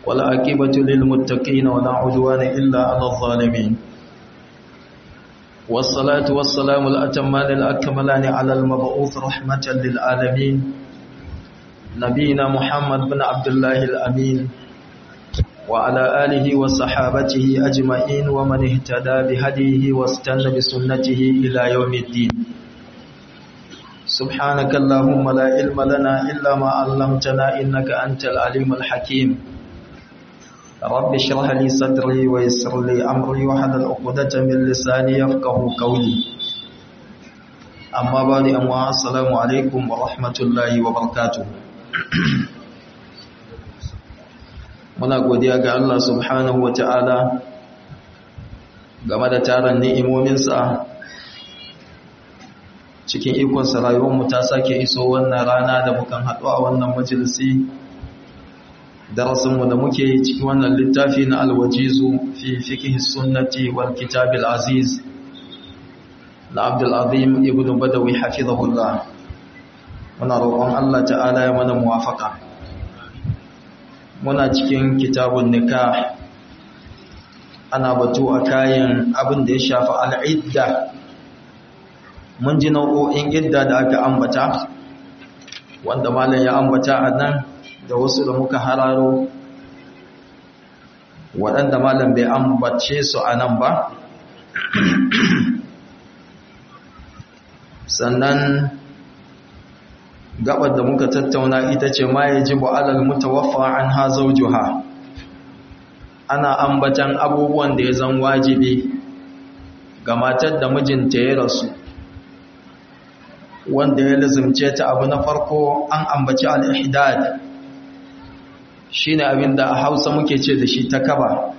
والعاقبة للمتقين ولا عدوان إلا على الظالمين والصلاة والسلام الأتمان الأكملان على المبعوث رحمة للعالمين نبينا محمد بن عبد الله الأمين وعلى آله وصحابته أجمعين ومن اهتدى بهديه واستنى بسنته إلى يوم الدين سبحانك اللهم لا علم لنا إلا ما علمتنا إنك أنت العليم الحكيم رب اشرح لي صدري ويسر لي أمري وحلل عقدة من لساني يفقه قولي أما بعد أموا السلام عليكم ورحمة الله وبركاته muna godiya ga Allah subhanahu ta'ala game da taron ni'imominsa cikin ikonsa rayuwarmu ta sake iso wannan rana da mukan haɗu a wannan majalisi darasinmu da muke yi cikin wannan littafi na alwajizu fi fiqh sunnati wal kitabil aziz na Abdul Azim ibn Badawi hafizahullah muna roƙon Allah ta'ala ya mana muwafaka muna cikin kitabun nikah ana batu a kayan abin da ya shafi al'idda mun ji nau'o'in idda da aka ambata wanda malam ya ambata a nan da wasu da muka hararo waɗanda malam bai ambace su a nan ba sannan gabar da muka tattauna ita ce ma ya ji ba'alal mutawaffa an ha zaujuha ana ambatan abubuwan da ya zan wajibi ga matar da mijinta ya rasu wanda ya lazumce ta abu na farko an ambaci al-ihdad shine abin da a Hausa muke ce da shi takaba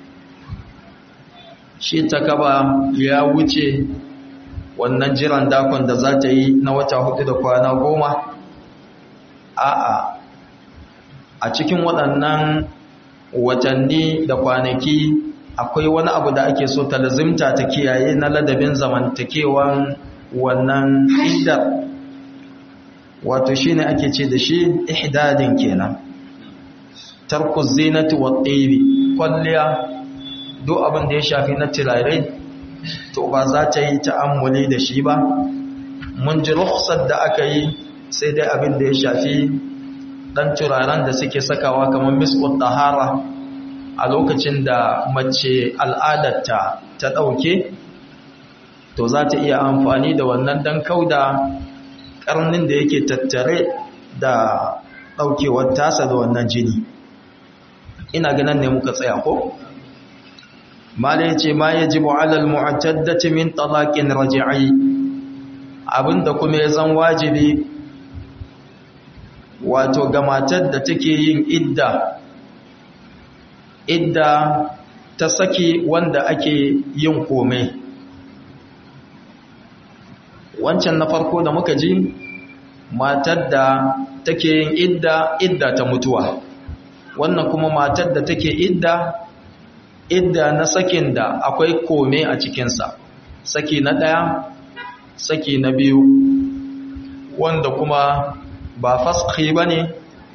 shi takaba ya wuce wannan jiran dakon da za ta yi na wata hudu da kwana goma a'a a cikin waɗannan watanni da kwanaki akwai wani abu da ake so ta lazimta ta kiyaye na ladabin zamantakewan wannan idar wato shine ake ce da shi ihdadin kenan tarku zinati wa tsibi kwalliya duk abin da ya shafi na tirarai to ba za ta yi ta'ammuli da shi ba mun ji rukhsar da aka yi sai dai abin da ya shafi dan turaren da suke sakawa kamar miskut tahara a lokacin da mace al'adarta ta ɗauke to za ta iya amfani da wannan dan kauda karnin da yake tattare da ɗaukewar tasa da wannan jini ina ganin ne muka tsaya ko? mala yace ma yajibu ala almu'taddati min talaqin raj'i abinda kuma ya zan wajibi wato ga matar da take yin idda idda ta saki wanda ake yin komai wancan na farko da muka ji matar da take yin idda idda ta mutuwa wannan kuma matar da take idda idda na sakin da akwai kome a cikinsa saki na ɗaya saki na biyu wanda kuma ba faski ba ne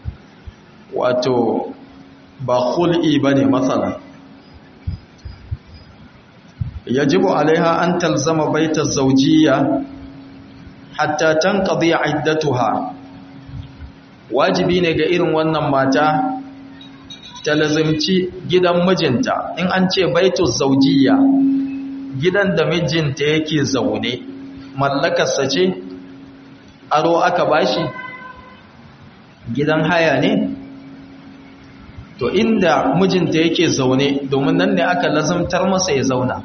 wato ba hul'i ba ne matsala yajibu alaiha an talzama baitar zaujiya hatta tanqadi iddatuha wajibi ne ga irin wannan mata ta lazimci gidan mijinta in an ce baitu zaujiya gidan da mijinta yake zaune mallakarsa ce aro aka bashi gidan haya ne to inda mijinta yake zaune domin nan ne aka lazimtar masa ya zauna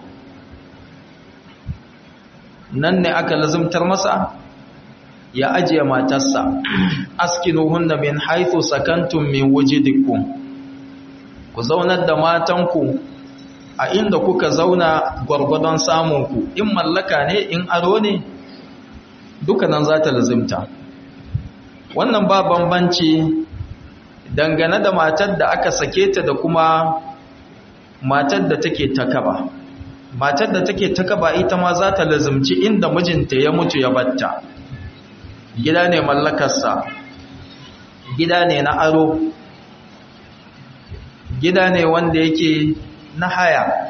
nan ne aka lazimtar masa ya ajiye matarsa askinuhunna min haythu sakantum min wujidikum ku zaunar da matanku a inda kuka zauna gwargwadon samunku in mallaka ne in aro ne duka nan za ta lazimta wannan ba bambanci dangane da matar da aka sake ta da kuma matar da take takaba matar da take takaba ita ma za ta lazimci inda mijinta ya mutu ya batta gida ne mallakarsa gida ne na aro gida ne wanda yake na haya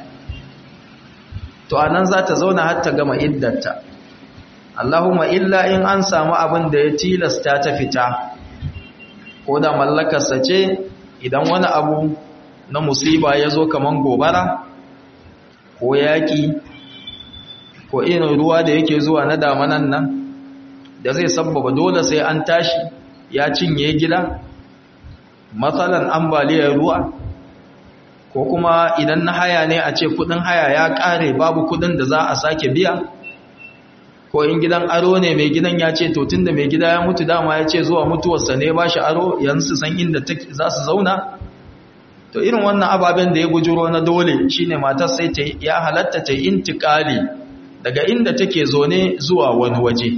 to anan za ta zauna har ta gama iddarta Allahumma illa in an samu abin da ya tilasta ta fita ko da mallakarsa ce idan wani abu na musiba ya zo kaman gobara ko yaƙi ko irin ruwa da yake zuwa na damanan nan da zai sabbaba dole sai an tashi ya cinye gida matsalan ambaliyar ruwa ko kuma idan na haya ne a ce kudin haya ya kare babu kudin da za a sake biya ko in gidan aro ne mai gidan ya ce to tunda mai gida ya mutu dama ya ce zuwa mutuwarsa ne ba shi aro yanzu san inda za su zauna to irin wannan ababen da ya bujuro na dole shine matar sai ta ya halatta ta intikali daga inda take zone zuwa wani waje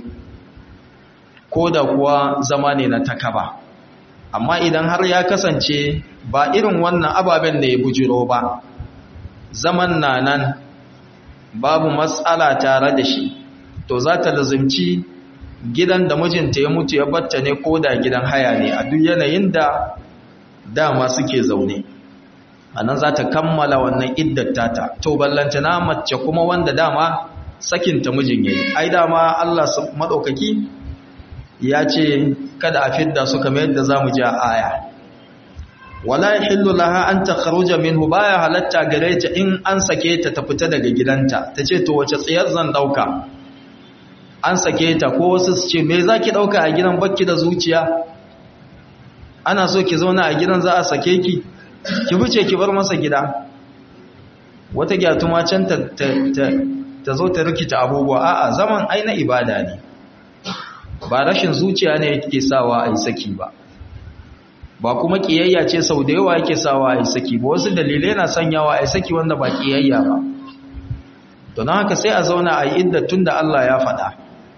ko da kuwa zama ne na takaba amma idan har ya kasance ba irin wannan ababen da ya bujiro ba zaman na nan babu matsala tare da shi to za ta lazimci gidan da mijinta ya mutu ya batta ne ko da gidan haya ne a duk yanayin da dama suke zaune a nan za ta kammala wannan iddattata to ballantana mace kuma wanda dama sakinta mijin yayi ai dama Allah madaukaki ya ce kada a fidda su kamar yadda zamu ji a aya wala yahillu laha an takhruja minhu baya halatta gare ta in an sake ta ta fita daga gidanta tace to wace tsiyar zan dauka an sake ta ko wasu su ce me zaki dauka a gidan bakki da zuciya ana so ki zauna a gidan za a sake ki ki fice ki bar masa gida wata gyatuma can ta ta zo ta rikita abubuwa a'a zaman ai na ibada ne ba rashin zuciya ne yake sawa a yi saki ba ba kuma kiyayya ce sau da yawa yake sawa a yi saki ba wasu dalilai na sanyawa a yi saki wanda ba kiyayya ba don haka sai a zauna a yi idda tun da Allah ya faɗa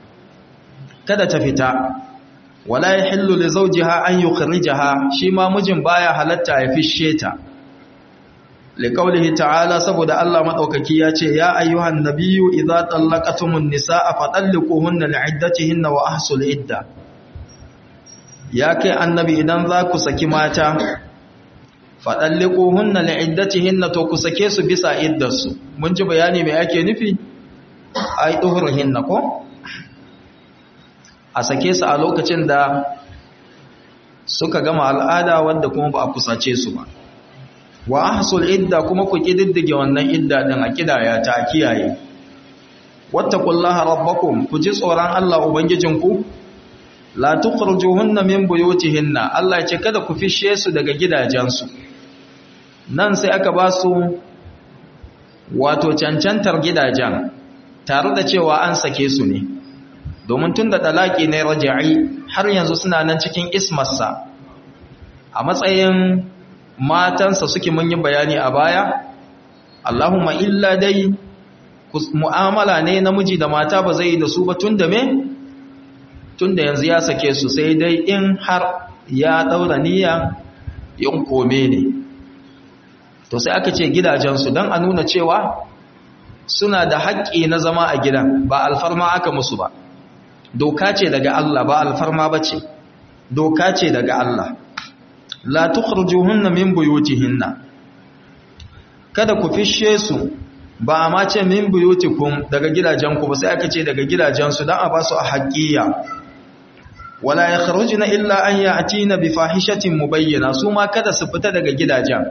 kada ta fita wala ya hillu li zawjiha an yukhrijaha shi ma mijin baya halatta ya fishe ta liqaulihi ta'ala saboda Allah madaukaki ya ce ya ayyuhan nabiyyu idza tallaqatumun nisaa fatalliquhunna li'iddatihinna wa ahsul idda ya kai annabi idan za ku saki mata fatalliquhunna li'iddatihinna to ku sake su bisa iddarsu mun ji bayani me ake nufi ai duhurhinna ko a sake su a lokacin da suka gama al'ada wanda kuma ba a kusace su ba wa ahsul idda kuma ku kididdige wannan idda din a kidaya ta kiyaye wattaqullaha rabbakum ku ji tsoron Allah ubangijinku la tukhrijuhunna min buyutihinna Allah ya ce kada ku fishe su daga gidajensu nan sai aka ba su wato cancantar gidajen tare da cewa an sake su ne domin tun da talaki ne raja'i har yanzu suna nan cikin ismarsa a matsayin matansa suke mun yi bayani a baya Allahumma illa dai mu'amala ne namiji da mata ba zai yi da su ba tun da me tun da yanzu ya sake su sai dai in har ya daura niyya yin kome ne to sai aka ce gidajensu don a nuna cewa suna da haƙƙi na zama a gidan ba alfarma aka musu ba doka ce daga Allah ba alfarma ba ce doka ce daga Allah la tukhrijuhunna min buyutihinna kada ku fishe su ba a ma ce min buyutikum daga gidajenku ba sai aka ce daga gidajensu dan a ba su a haƙƙiya wala yakhrujuna illa an ya'tina bi fahishatin mubayyana su ma kada su fita daga gidajen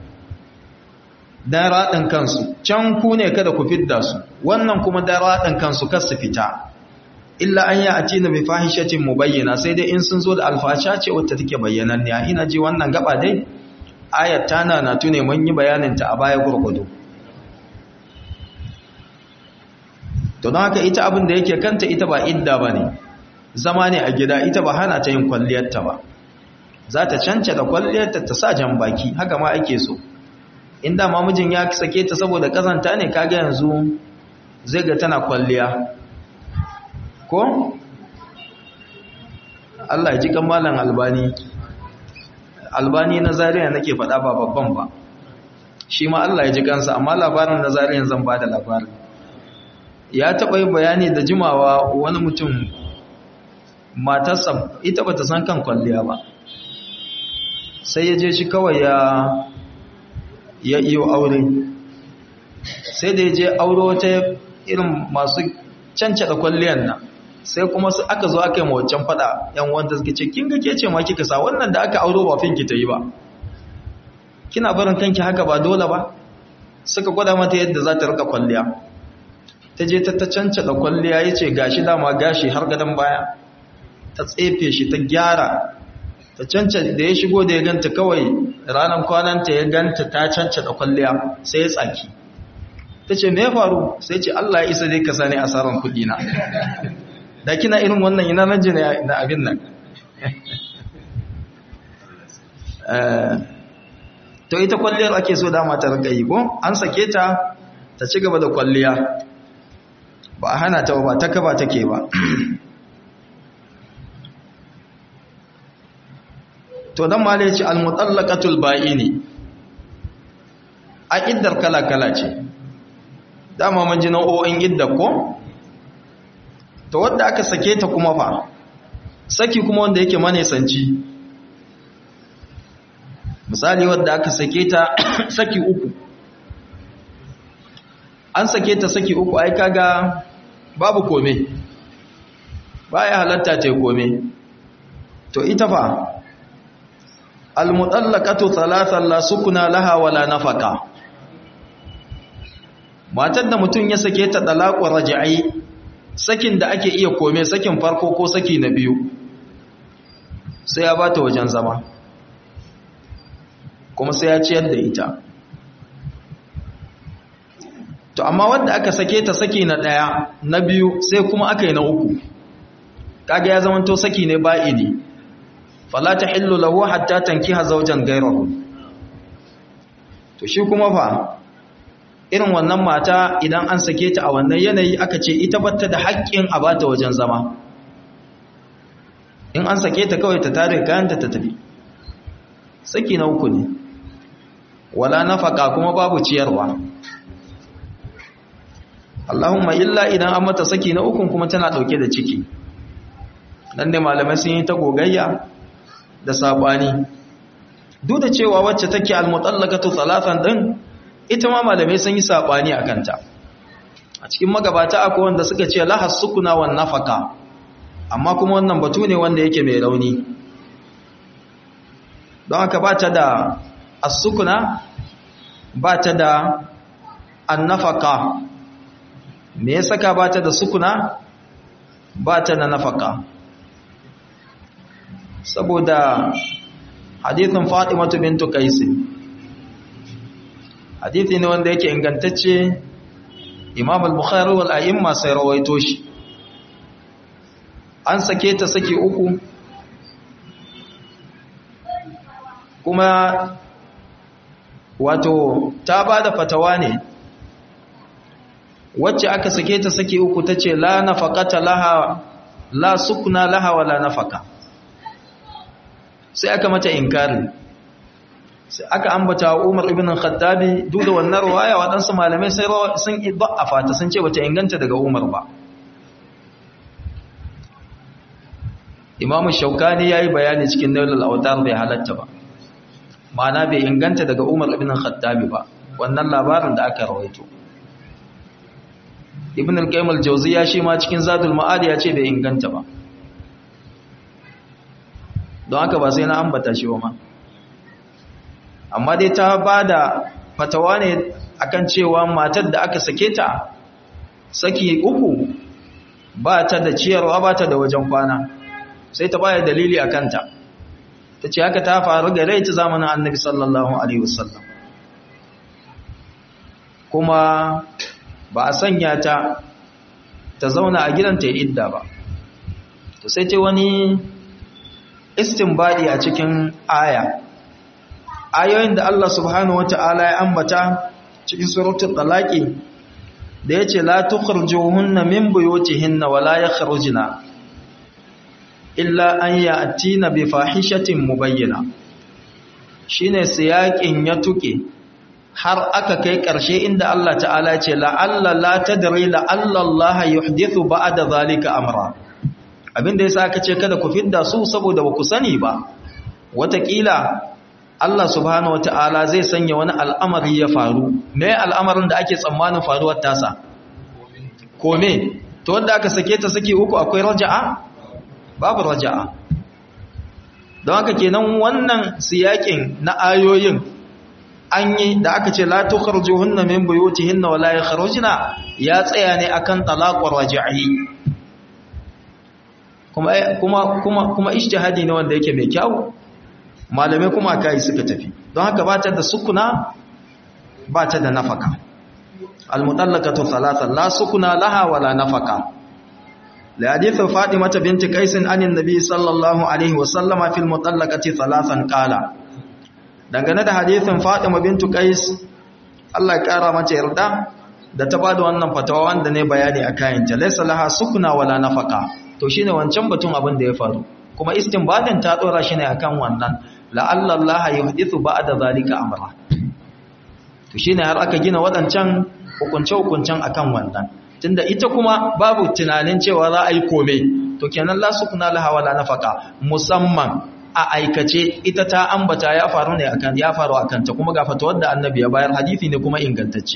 dan radin kansu can ku ne kada ku fidda su wannan kuma dan radin kansu kar su fita illa an ya'tina bi fahishatin mubayyana sai dai in sun zo da alfasha ce wacce take bayyananniya ina ji wannan gaba dai ayat tana na tune mun yi bayanin ta a baya gurgudu to don haka ita abin da yake kanta ita ba idda bane zama ne a gida ita ba hana ta yin kwalliyarta ba za ta cance da kwalliyarta ta sa jan baki haka ma ake so inda mamijin ya sake ta saboda kazanta ne kaga yanzu zai ga tana kwalliya ko Allah ya ji kamalan albani albani na zariya nake faɗa ba babban ba shi ma Allah ya ji kansa amma labarin na zariyan zan ba da labarin ya taɓa yi bayani da jimawa wani mutum matarsa ita ba ta san kan kwalliya ba sai ya je shi kawai ya ya iyo aure sai da ya je aure wata irin masu cancada kwalliyar nan sai kuma su aka zo aka yi mawacan fada yan wanda suke ce kin ga ke ce ma kika sa wannan da aka auro ba finki ta yi ba kina barin kanki haka ba dole ba suka gwada mata yadda za ta rika kwalliya ta je ta cancada kwalliya ya ce gashi dama gashi har gadon baya ta tsefe shi ta gyara ta cancada da ya shigo da ya ganta kawai ranar kwananta ya ganta ta cancada kwalliya sai ya tsaki ta ce me faru sai ce Allah ya isa dai ka sani asaran kuɗi na da kina irin wannan ina nan jina na abin nan to ita kwalliyar ake so dama ta rika yi ko an sake ta ta ci gaba da kwalliya ba a hana ta ba ta kaba take ba to dan mala yace al-mutallaqatul ba'ini a iddar kala kala ce dama mun ji nau'o'in iddar ko to wanda aka sake ta kuma fa saki kuma wanda yake manesanci misali wanda aka sake ta saki uku an sake ta saki uku ai kaga babu kome baya halatta ta kome to ita fa almutallaqatu thalathan la sukuna laha wala nafaka matar da mutum ya sake ta talaqu raj'i sakin da ake iya kome sakin farko ko saki na biyu sai ya bata wajen zama kuma sai ya ciyar da ita to amma wanda aka sake ta saki na daya na biyu sai kuma aka yi na uku kaga ya zama to saki ne ba'idi fala tahillu lahu hatta tankiha zawjan ghayrahu to shi kuma fa irin wannan mata idan an sake ta a wannan yanayi aka ce ita batta da haƙƙin a bata wajen zama in an sake ta kawai ta tare kayanta ta tafi saki na uku ne wala nafaka kuma babu ciyarwa Allahumma illa idan an mata saki na ukun kuma tana dauke da ciki dan ne malamai sun yi ta gogayya da sabani duk da cewa wacce take almutallaqatu thalathan din ita ma malamai sun yi sabani akan ta a cikin magabata akwai wanda suka ce lahas sukuna wan nafaka amma kuma wannan batu ne wanda yake mai rauni don haka ba ta da as-sukuna ba ta da an-nafaka me ya saka ba ta da sukuna ba ta da nafaka saboda hadithin fatimatu bintu kaisi hadithi ne wanda yake ingantacce imam al-bukhari wal a'imma sai rawaito shi an sake ta saki uku kuma wato ta ba da fatawa ne wacce aka sake ta saki uku ta ce la nafaqata laha la sukna laha wala nafaka sai aka mata inkari sai aka ambata Umar ibn al-Khattabi duk da wannan riwaya waɗansu malamai sai sun iddafa ta sun ce bata inganta daga Umar ba Imam Shaukani yayi bayani cikin Nailul Awtar bai halatta ba ma'ana bai inganta daga Umar ibn al-Khattabi ba wannan labarin da aka rawaito Ibn al-Qayyim al-Jawziyya shi ma cikin Zadul Ma'ad ya ce bai inganta ba don haka ba sai na ambata shi ba ma amma dai ta bada fatawa ne akan cewa matar da aka sake ta saki uku ba ta da ciyarwa ba ta da wajen kwana sai ta baya dalili a kanta ta ce haka ta faru ga rai ta zamanin annabi sallallahu alaihi wasallam kuma ba a sanya ta ta zauna a gidanta ya idda ba to sai ce wani istinbadi a cikin aya ayoyin da Allah subhanahu wata'ala ya ambata cikin suratul talaqi da yace la tukhrijuhunna min buyutihinna wa la yakhrujna illa an ya'tina bi fahishatin mubayyana shine siyakin ya tuke har aka kai ƙarshe inda Allah ta'ala ce la'alla la tadri la'alla Allah yuhdithu ba'da zalika amra abinda yasa aka ce kada ku fidda su saboda ba ku sani ba watakila Allah subhanahu wata'ala zai sanya wani al'amari ya faru me al'amarin da ake tsammanin faruwar tasa kome to wanda aka sake ta saki uku akwai raja'a babu raja'a don haka kenan wannan siyakin na ayoyin an yi da aka ce la tukharjuhunna min buyutihinna wa la yakhrujna ya tsaya ne akan talaqur raj'i kuma kuma kuma kuma ijtihadi ne wanda yake mai kyau malamai kuma kai suka tafi don haka ba ta da sukuna ba ta da nafaka almutallaqatu thalathan la sukuna laha wala nafaka la hadithu fatimah binti qais anin nabi sallallahu alaihi wa sallama fil mutallaqati thalathan qala dangane da hadithin fatima bintu qais Allah ya kara mata yarda da ta bada wannan fatawa wanda ne bayani akan ta laysa laha sukuna wala nafaka to shine wancan batun abin da ya faru kuma istinbadin ta dora shi ne akan wannan la'alla Allah yuhdithu ba'da zalika amra to shine har aka gina wadancan hukunce hukuncen akan wannan tunda ita kuma babu tunanin cewa za a yi kome to kenan la sukuna laha wala nafaka musamman a aikace ita ta ambata ya faru ne akan ya faru akan ta kuma ga fatawar da annabi ya bayar hadisi ne kuma ingantacce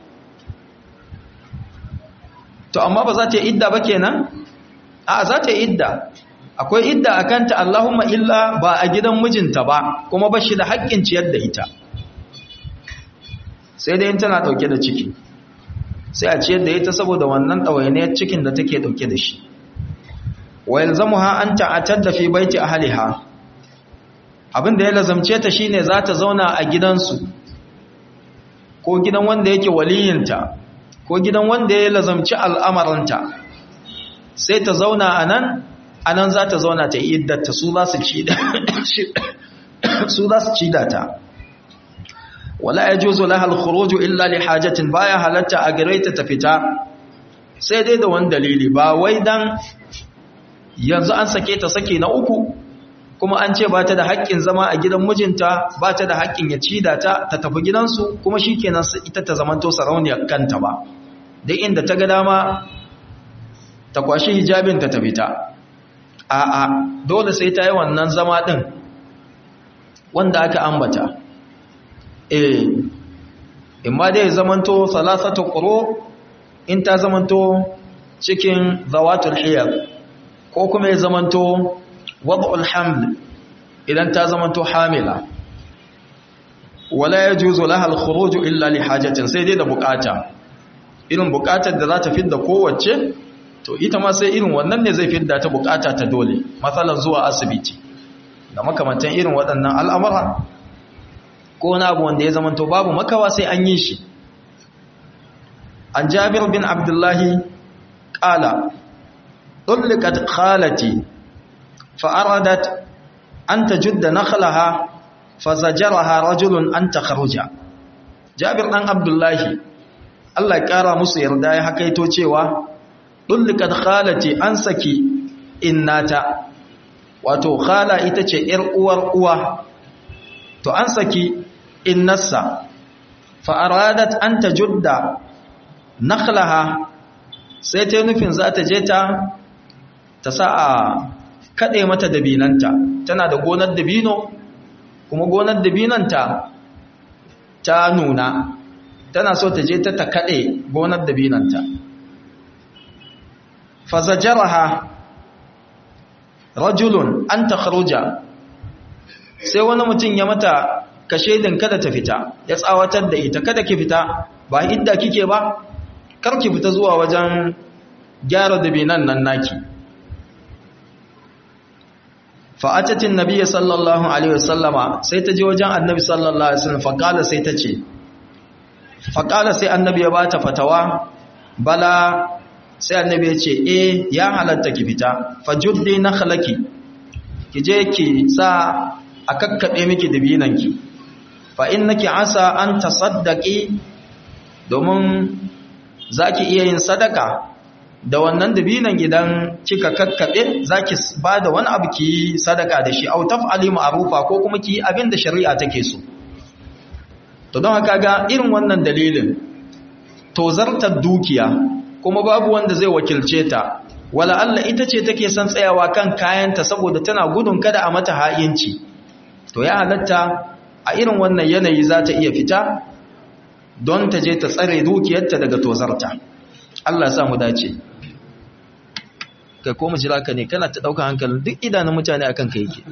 to amma ba za ta yi idda ba kenan a za ta yi idda akwai idda a kanta Allahumma illa ba a gidan mijinta ba kuma ba shi da haƙƙin ciyar da ita sai dai tana ɗauke da ciki sai a ciyar da ita saboda wannan ɗawainiyar cikin da take ɗauke da shi wa yalzamuha an ta'atar da fi baiti ahliha abin da ya lazamce ta shine za ta zauna a gidansu ko gidan wanda yake waliyinta ko gidan wanda ya lazamci al'amaranta sai ta zauna a nan a nan za ta zauna ta yi iddata su za su ci da ta wala ya juzo lahal khuruju illa li hajatin baya halatta a gare ta fita sai dai da wani dalili ba wai dan yanzu an sake ta sake na uku kuma an ce ba ta da haƙƙin zama a gidan mijinta ba ta da haƙƙin ya ci da ta ta tafi gidansu kuma shi kenan ita ta zamanto sarauniyar kanta ba duk inda ta ga dama ta kwashi hijabinta ta fita a'a dole sai ta yi wannan zama ɗin wanda aka ambata eh imma dai zamanto salasatu quru in ta zamanto cikin zawatul hiyar ko kuma ya zamanto wad'ul haml idan ta zamanto hamila wala yajuzu laha al-khuruj illa li hajatin sai dai da bukata irin bukatar da za ta fidda kowace to ita ma sai irin wannan ne zai fidda ta bukata ta dole matsalan zuwa asibiti da makamantan irin waɗannan al'amura ko na abu wanda ya zamanto babu makawa sai an yi shi an jabir bin abdullahi ƙala ɗullikat khalati fa'aradat an ta judda nakhlaha fazajaraha rajulun an ta kharuja jabir ɗan abdullahi Allah ya ƙara musu yarda ya hakaito cewa dullikat khalati an saki innata wato khala ita ce yar uwar uwa to an saki innarsa fa aradat an tajudda nakhlaha sai ta nufin za ta je ta ta sa a kade mata dabinanta tana da gonar dabino kuma gonar dabinanta ta nuna tana so ta je ta ta kade gonar dabinanta fazajaraha rajulun an takhruja sai wani mutum ya mata kashedin kada ta fita ya tsawatar da ita kada ki fita ba idda kike ba kar ki fita zuwa wajen gyara dabinan nan naki fa'atatin nabiyyi sallallahu alaihi wasallama sai ta je wajen annabi sallallahu alaihi wasallam faqala sai ta ce faqala sai annabi ya bata fatawa bala sai annabi ya ce eh ya halatta ki fita fajuddi nakhlaki ki je ki sa a kakkabe miki dabinanki fa innaki asa an tasaddaqi domin zaki iya yin sadaka da wannan dabinan gidan kika kakkabe zaki bada wani abu ki sadaka da shi au taf'ali ma'rufa ko kuma ki abin da shari'a take so to don haka ga irin wannan dalilin tozartar dukiya kuma babu wanda zai wakilce ta wala Allah ita ce take son tsayawa kan kayanta saboda tana gudun kada a mata ha'inci to ya halatta a irin wannan yanayi za ta iya fita don ta je ta tsare dukiyarta daga tozarta Allah sa mu dace kai ko mu jira ka ne kana ta dauka hankalin duk idanun mutane akan ka yake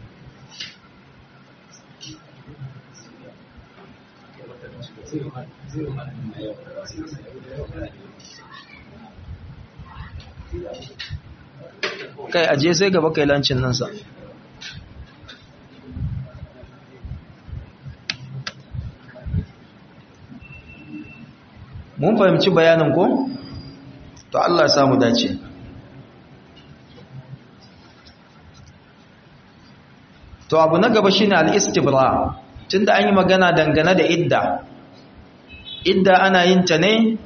kai aje sai gaba kai lancin nan sa mun fahimci bayanin ko to Allah ya samu dace to abu na gaba shine al-istibra tunda an yi magana dangane da idda idda ana yin ta ne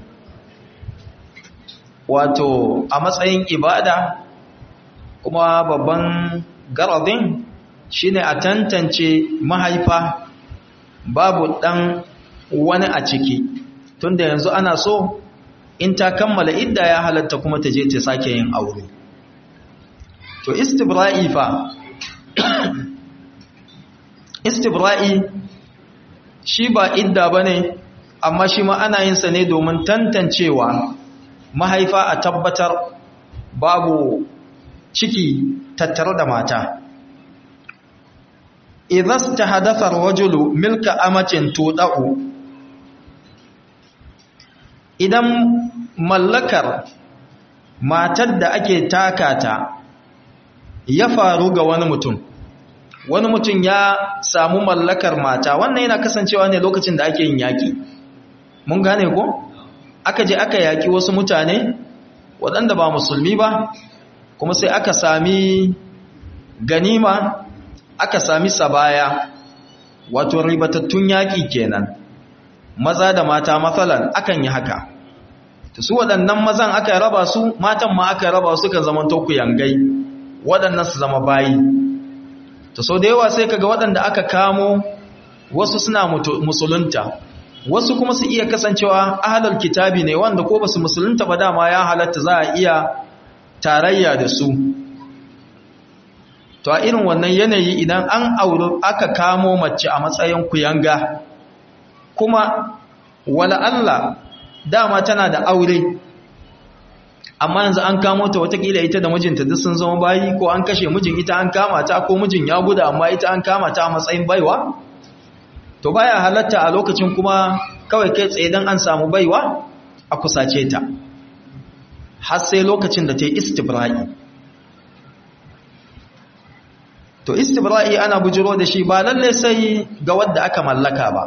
wato a matsayin ibada kuma babban garadin shine a tantance mahaifa babu dan wani a ciki tunda yanzu ana so in ta kammala idda ya halatta kuma ta je ta sake yin aure to istibra'i fa istibra'i shi ba idda bane amma shi ma ana yin sa ne domin tantancewa mahaifa a tabbatar babu ciki tattare da mata idan ta hadatha rajulu milka amatin tudau idan mallakar matar da ake takata ya faru ga wani mutum wani mutum ya samu mallakar mata wannan yana kasancewa ne lokacin da ake yin yaƙi mun gane ko aka je aka yaƙi wasu mutane waɗanda ba musulmi ba kuma sai aka sami ganima aka sami sabaya wato ribatattun yaƙi kenan maza da mata matsalan akan yi haka ta su waɗannan mazan aka raba su matan ma aka raba su kan zaman toku yangai waɗannan su zama bayi ta sau da yawa sai kaga waɗanda aka kamo wasu suna musulunta wasu kuma su iya kasancewa ahalar kitabi ne wanda ko ba su musulunta ba dama ya halatta za a iya tarayya da su to a irin wannan yanayi idan an auri aka kamo mace a matsayin kuyanga kuma wala Allah dama tana da aure amma yanzu an kamo ta watakila ita da mijinta duk sun zama bayi ko an kashe mijin ita an kama ta ko mijin ya guda amma ita an kama ta a matsayin baiwa to baya halatta a lokacin kuma kawai kai tsaye dan an samu baiwa a kusace ta har sai lokacin da ta yi istibra'i to istibra'i ana bujiro da shi ba lalle sai ga wadda aka mallaka ba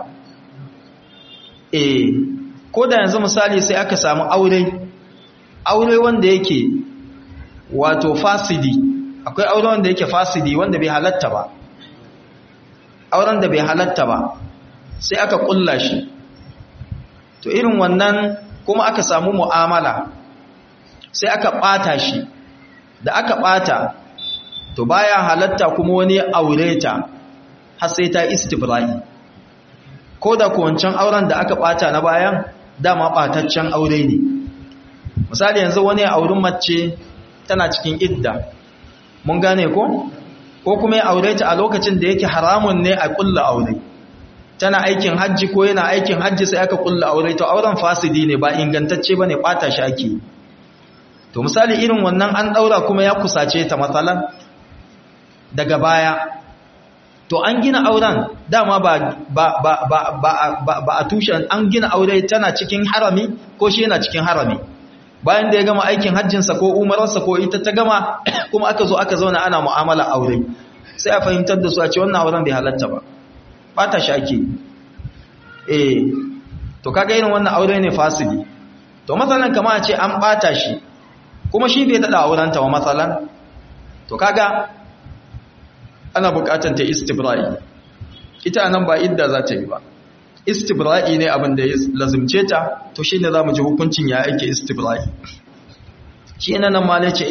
eh ko da yanzu misali sai aka samu aure aure wanda yake wato fasidi akwai aure wanda yake fasidi wanda bai halatta ba auren da bai halatta ba sai aka kulla shi to irin wannan kuma aka samu mu'amala sai aka bata shi da aka bata to baya halatta kuma wani aure ta har sai ta istibra'i ko da wancan auren da aka bata na bayan dama bataccen aure ne misali yanzu wani auren mace tana cikin idda mun gane ko ko kuma ya aure ta a lokacin da yake haramun ne a kulla aure tana aikin hajji ko yana aikin hajji sai aka kulla aure to auren fasidi ne ba ingantacce bane bata shi ake to misali irin wannan an daura kuma ya kusace ta matsalan daga baya to an gina auren dama ba ba ba ba ba ba a tushen an gina aure tana cikin harami ko shi yana cikin harami bayan da ya gama aikin hajjinsa ko umararsa ko ita ta gama kuma aka zo aka zauna ana mu'amala aure sai a fahimtar da su a ce wannan auren bai halatta ba ba ta shaki eh to kaga irin wannan aure ne fasidi to matsalan kama a ce an bata shi kuma shi bai dada aurenta wa matsalan to kaga ana bukatan ta istibra'i ita nan ba idda za ta yi ba istibra'i ne abin da ya lazimce ta to shi ne za mu ji hukuncin ya aike istibra'i shi ne nan ma ne ce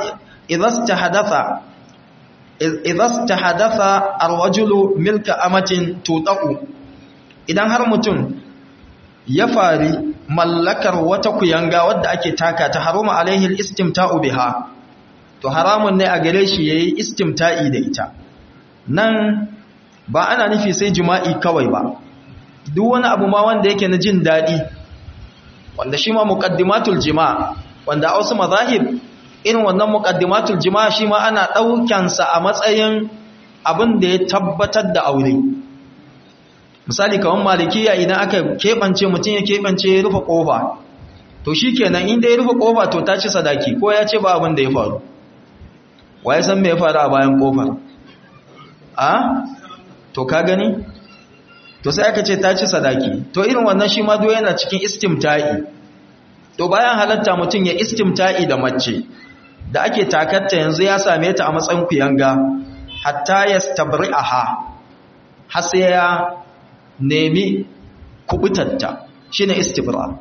idan ta hadatha arwajulu milka amatin tuta'u idan har mutum ya fari mallakar wata kuyanga wadda ake taka ta haruma alaihi istimta'u biha to haramun ne a gare shi yayi istimta'i da ita nan ba ana nufi sai jima'i kawai ba duk wani abu ma wanda yake na jin daɗi wanda shi ma muqaddimatul jima' wanda a wasu mazahib irin wannan muqaddimatul jima' shi ma ana ɗaukansa a matsayin abin da ya tabbatar da aure misali kamar malikiya idan aka keɓance mutum ya keɓance ya rufe ƙofa to shi kenan inda ya rufe ƙofa to ta ci sadaki ko ya ce ba abin da ya faru wa ya san me ya faru a bayan ƙofar a to ka gani to sai aka ce ta ci sadaki to irin wannan shi ma yana cikin istimta'i to bayan halatta mutum ya istimta'i da mace da ake takatta yanzu ya same ta a matsayin kuyanga hatta ya stabri'aha har sai ya nemi kubutatta shine istibra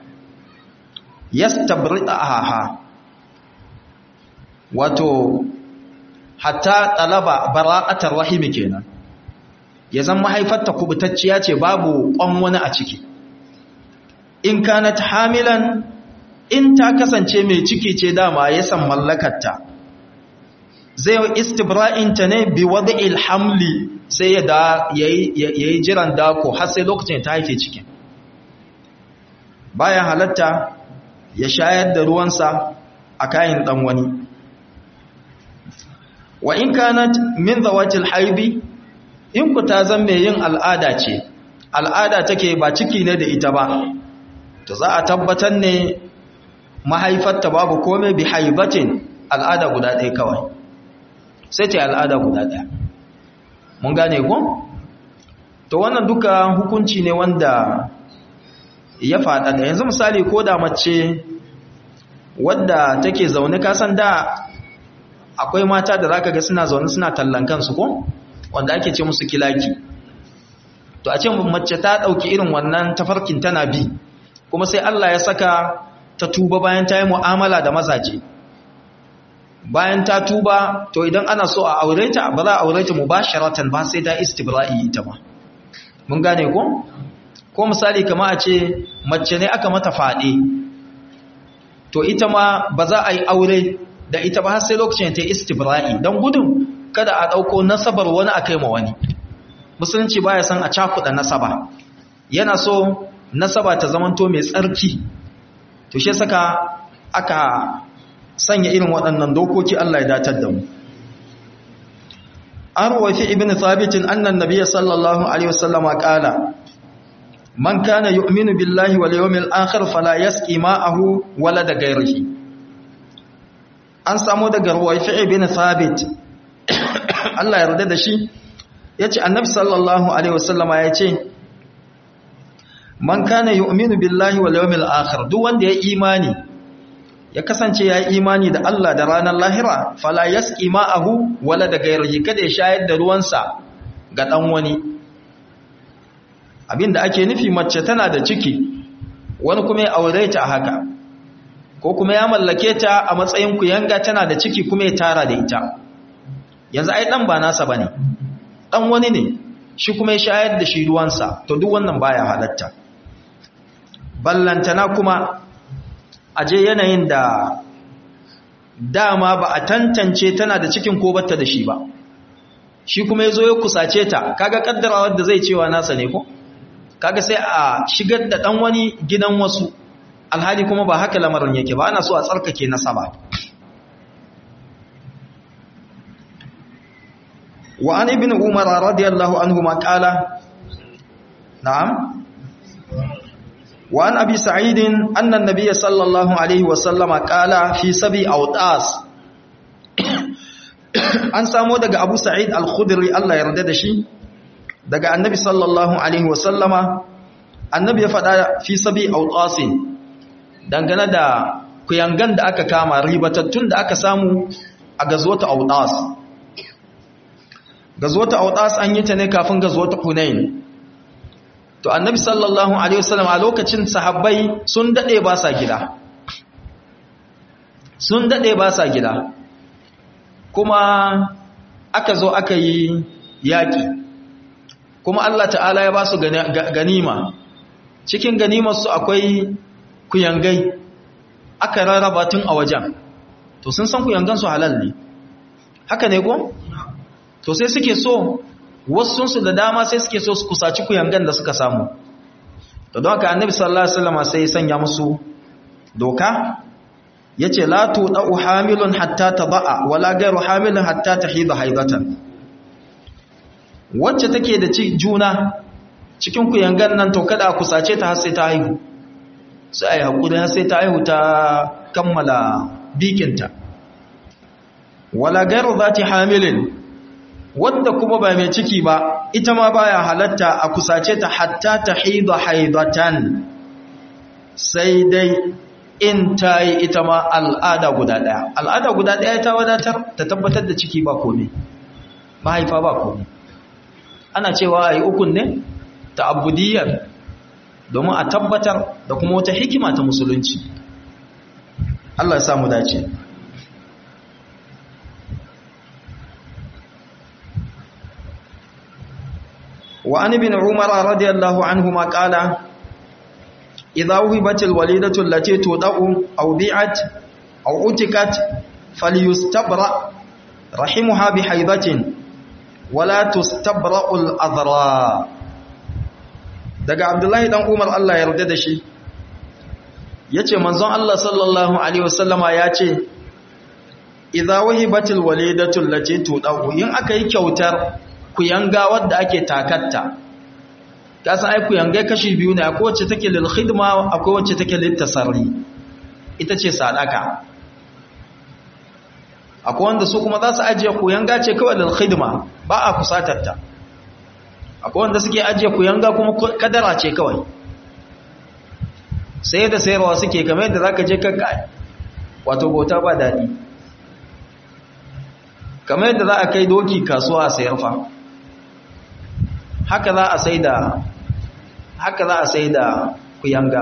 yastabri'aha wato hatta talaba bara'atar rahimi kenan ya zan mahaifarta kubutacciya ce babu kwan wani a ciki in kanat hamilan in ta kasance mai ciki ce dama ya san mallakarta zai yi istibra'inta ne bi wada'il hamli sai ya da yayi jiran dako har sai lokacin ta haife cikin bayan halatta ya shayar da ruwansa a kayan dan wani wa in kanat min zawatil haibi in ku ta zan mai yin al'ada ce al'ada take ba ciki ne da ita ba to za a tabbatar ne mahaifarta babu komai bi haibatin al'ada guda ɗaya kawai sai ce al'ada guda ɗaya mun gane ku? to wannan duka hukunci ne wanda ya faɗa da yanzu misali ko da mace wadda take zaune kasan da akwai mata da zaka ga suna zaune suna tallan kansu ko wanda ake ce musu kilaki to a ce mace ta ɗauki irin wannan tafarkin tana bi kuma sai Allah ya saka ta tuba bayan ta yi mu'amala da mazaje bayan ta tuba to idan ana so a aure ta ba za a aure ta mubasharatan ba sai ta istibra'i ita ba mun gane ko ko misali kama a ce mace ne aka mata fade to ita ma ba za a yi aure da ita ba har sai lokacin ta istibra'i dan gudun kada a dauko nasabar wani akai ma wani musulunci baya san a cakuda nasaba yana so nasaba ta zamanto mai tsarki to shi saka aka sanya irin waɗannan dokoki Allah ya datar da mu an ruwafi ibn thabitin annan nabiyyi sallallahu alaihi wasallama qala man kana yu'minu billahi wal yawmil akhir fala yasqi ma'ahu wala da ghayrihi an samu daga ruwafi ibn thabit Allah ya yarda da shi yace annabi sallallahu alaihi wasallama yace man kana yu'minu billahi wal yawmil akhir duk wanda ya imani ya kasance ya imani da Allah da ranar lahira fala yasqi ma'ahu wala da gairihi kada ya shayar da ruwansa ga dan wani abinda ake nufi mace tana da ciki wani kuma ya aure ta haka ko kuma ya mallake ta a matsayin kuyanga tana da ciki kuma ya tara da ita yanzu ai dan ba nasa bane dan wani ne shi kuma ya shayar da shi ruwansa to duk wannan baya halatta ballantana kuma aje yanayin da dama ba a tantance tana da cikin ko batta da shi ba shi kuma yazo ya kusace ta kaga kaddarawar da zai cewa nasa ne ko kaga sai a shigar da dan wani gidan wasu alhali kuma ba haka lamarin yake ba ana so a tsarkake nasaba wa an ibn umar radiyallahu anhu ma qala na'am وعن أبي سعيد أن النبي صلى الله عليه وسلم قال في سبي أوطاس an samo daga Abu Sa'id Al-Khudri Allah ya yarda da shi daga Annabi sallallahu alaihi wasallama Annabi ya faɗa fi sabi autasin dangane da kuyangan da aka kama ribatattun da aka samu a gazwata autas gazwata autas an yi ta ne kafin gazwata Hunain to annabi sallallahu alaihi wasallam a lokacin sahabbai sun dade ba sa gida sun dade ba sa gida kuma aka zo aka yi yaki kuma Allah ta'ala ya ba su ganima cikin ganimar su akwai kuyangai aka rarraba tun a wajen to sun san kuyangan su halal ne haka ne ko to sai suke so wasunsu da dama sai suke so su kusaci kuyangan da suka samu to don haka annabi sallallahu alaihi wasallam sai ya sanya musu doka yace la tudau hamilun hatta tadaa wala ghayru hamilun hatta tahida haidatan wacce take da juna cikin kuyangan nan to kada a kusace ta har sai ta haihu sai ai hakuri har sai ta haihu ta kammala bikinta wala ghayru zati hamilin wanda kuma ba mai ciki ba ita ma baya halatta a kusace ta hatta ta haida haidatan sai dai in ta yi ita ma al'ada guda ɗaya al'ada guda ɗaya ta wadatar ta tabbatar da ciki ba komai mahaifa ba komai ana cewa a yi ukun ne ta abudiyar domin a tabbatar da kuma wata hikima ta musulunci Allah ya samu dace وعن ابن عمر رضي الله عنهما قال إذا وهبت الوليدة التي تودع أو بيعت أو أتكت فليستبرأ رحمها بحيضة ولا تستبرأ الأذراء daga Abdullahi dan Umar Allah ya yarda da shi yace manzon Allah sallallahu alaihi wasallama yace idza wahibatil walidatu allati tudau in aka yi kyautar kuyanga wadda ake takatta ta san ai kuyanga kashi biyu ne akwai wacce take lil khidma akwai wacce take lil tasarri ita ce sadaka akwai wanda su kuma za su ajiye kuyanga ce kawai lil khidma ba a kusatar ta akwai wanda suke ajiye kuyanga kuma kadara ce kawai sai da sayarwa suke kamar yadda zaka je kanka wato bauta ba dadi kamar yadda za a kai doki kasuwa a sayar fa haka za a sai da haka za a sai da kuyanga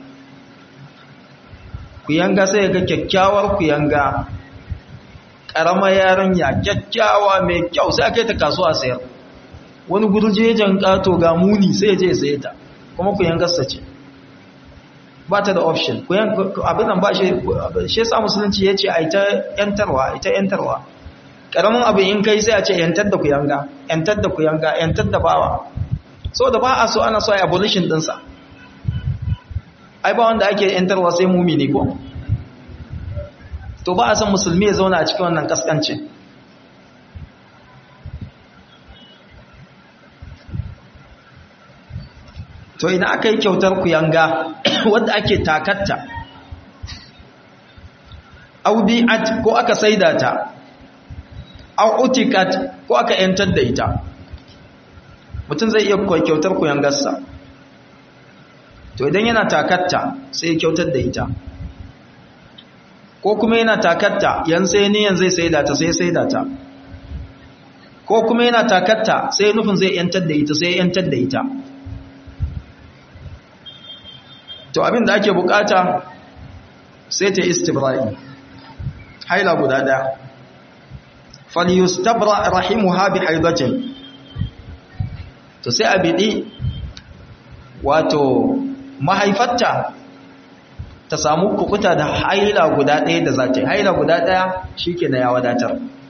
kuyanga sai ga kyakkyawar kuyanga ƙaramar yarinya kyakkyawa mai kyau sai a kai ta kasuwa a sayar wani gurjejen ƙato ga muni sai je sai ta kuma kuyangarsa ce ba ta da option abin nan ba shi shi sa musulunci ya ce a ita yantarwa ita yantarwa karamin abu in kai sai a ce yantar da kuyanga yantar da kuyanga yantar da bawa so da ba a so ana so a abolition dinsa ai ba wanda ake yantarwa sai mumini ko to ba a san musulmi ya zauna a cikin wannan kaskancin to idan aka yi kyautar kuyanga wadda ake takatta audi'at ko aka saida ta au utikat ko aka yantar da ita mutum zai iya kyautar kuyangarsa to idan yana takatta sai ya kyautar da ita ko kuma yana takatta yan sai niyan zai saida ta sai saida ta ko kuma yana takatta sai nufin zai yantar da ita sai yantar da ita to abin da ake bukata sai ta istibra'i haila guda daya falyustabra rahimuha bi haidatin to sai a bidi wato mahaifarta ta samu kukuta da haila guda ɗaya da za ta yi haila guda ɗaya shi ke na ya wadatar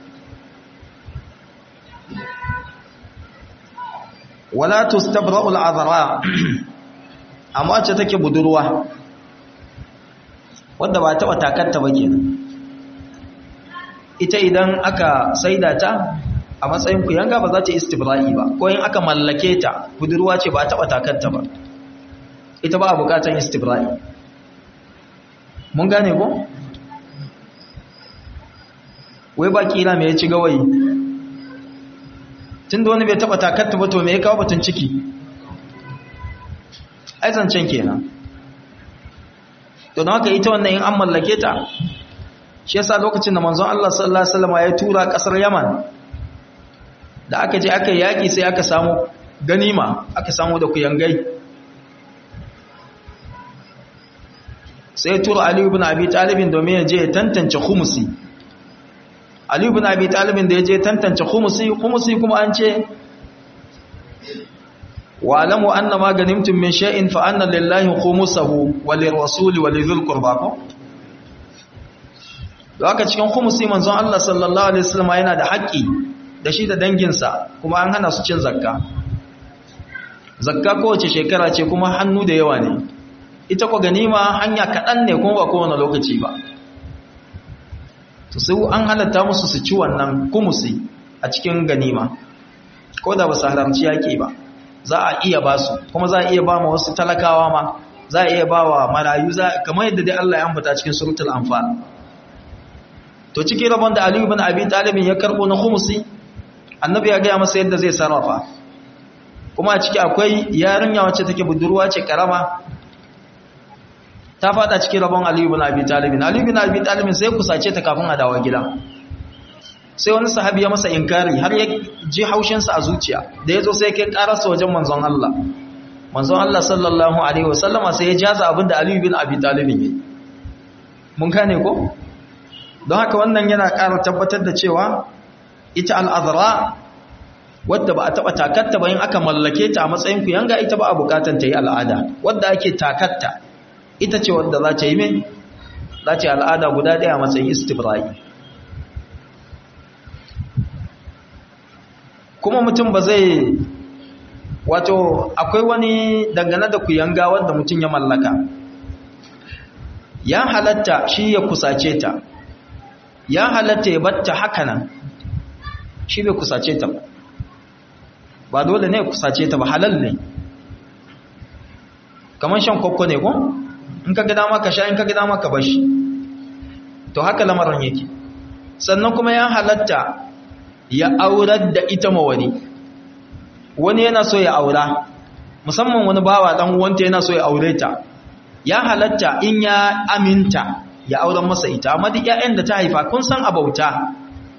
wala tustabra'ul azara amma ce take budurwa wadda ba taɓa takatta ba kenan ita idan aka saida ta a matsayin kuyanga ba za ta istibra'i ba ko in aka mallake ta budurwa ce ba taɓa takatta ba ita ba a bukatan istibra'i mun gane ko? wai ba kila mai ya ci gawayi tun da wani bai taɓa takatta ba to mai ya kawo batun ciki aizancen kenan to don haka ita wannan in an mallake ta shi yasa lokacin da manzon Allah sallallahu alaihi wasallam ya tura kasar Yaman da aka je aka yaki sai aka samu ganima aka samu da kuyangai sai tura Ali ibn Abi Talib domin ya je tantance khumusi Ali ibn Abi Talib da ya je tantance khumusi khumusi kuma an ce wa'lamu anna ma ganimtum min shay'in fa anna lillahi khumusahu wa lirrasuli wa lidhil qurba da haka cikin khumusi manzon Allah sallallahu alaihi wasallam yana da haƙƙi da shi da danginsa kuma an hana su cin zakka zakka kowace shekara ce kuma hannu da yawa ne ita kwa ganima hanya kaɗan ne kuma ba kowane lokaci ba to sai an halatta musu su ci wannan kumusi a cikin ganima ko da ba su halarci yaƙi ba za a iya ba su kuma za a iya ba ma wasu talakawa ma za a iya ba wa marayu kamar yadda dai Allah ya ambata cikin suratul anfal to cikin rabon da Ali ibn Abi Talib ya karbo na khumsi annabi ya ga masa yadda zai sarrafa kuma a ciki akwai yarinya wacce take budurwa ce karama ta fada cikin rabon Ali ibn Abi Talib Ali ibn Abi Talib sai kusace ta kafin a dawo gida sai wani sahabi ya masa inkari har ya ji haushin sa a zuciya da yazo sai kai karasa wajen manzon Allah manzon Allah sallallahu alaihi wasallama sai ya jaza abinda Ali ibn Abi Talib yayi mun gane ko don haka wannan yana ƙara tabbatar da cewa ita al'adara wadda ba a taɓa takatta ba yin aka mallake ta a matsayin ku yanga ita ba a bukatan ta yi al'ada wadda ake takatta ita ce wadda za ta yi min za ta yi al'ada guda ɗaya a matsayin istibrai kuma mutum ba zai wato akwai wani dangane da ku yanga wadda mutum ya mallaka ya halatta shi ya kusace ta ya halatta ya batta haka nan shi bai kusace ta ba ba dole ne kusace ta ba halal ne kamar shan kwakwa ne ko in ka gida maka sha in ka gida maka bashi to haka lamarin yake sannan kuma ya halatta ya aurar da ita ma wani wani yana so ya aura musamman wani bawa dan uwanta yana so ya aure ta ya halatta in ya aminta ya auren masa ita amma duk ƴaƴan da ta haifa kun san abauta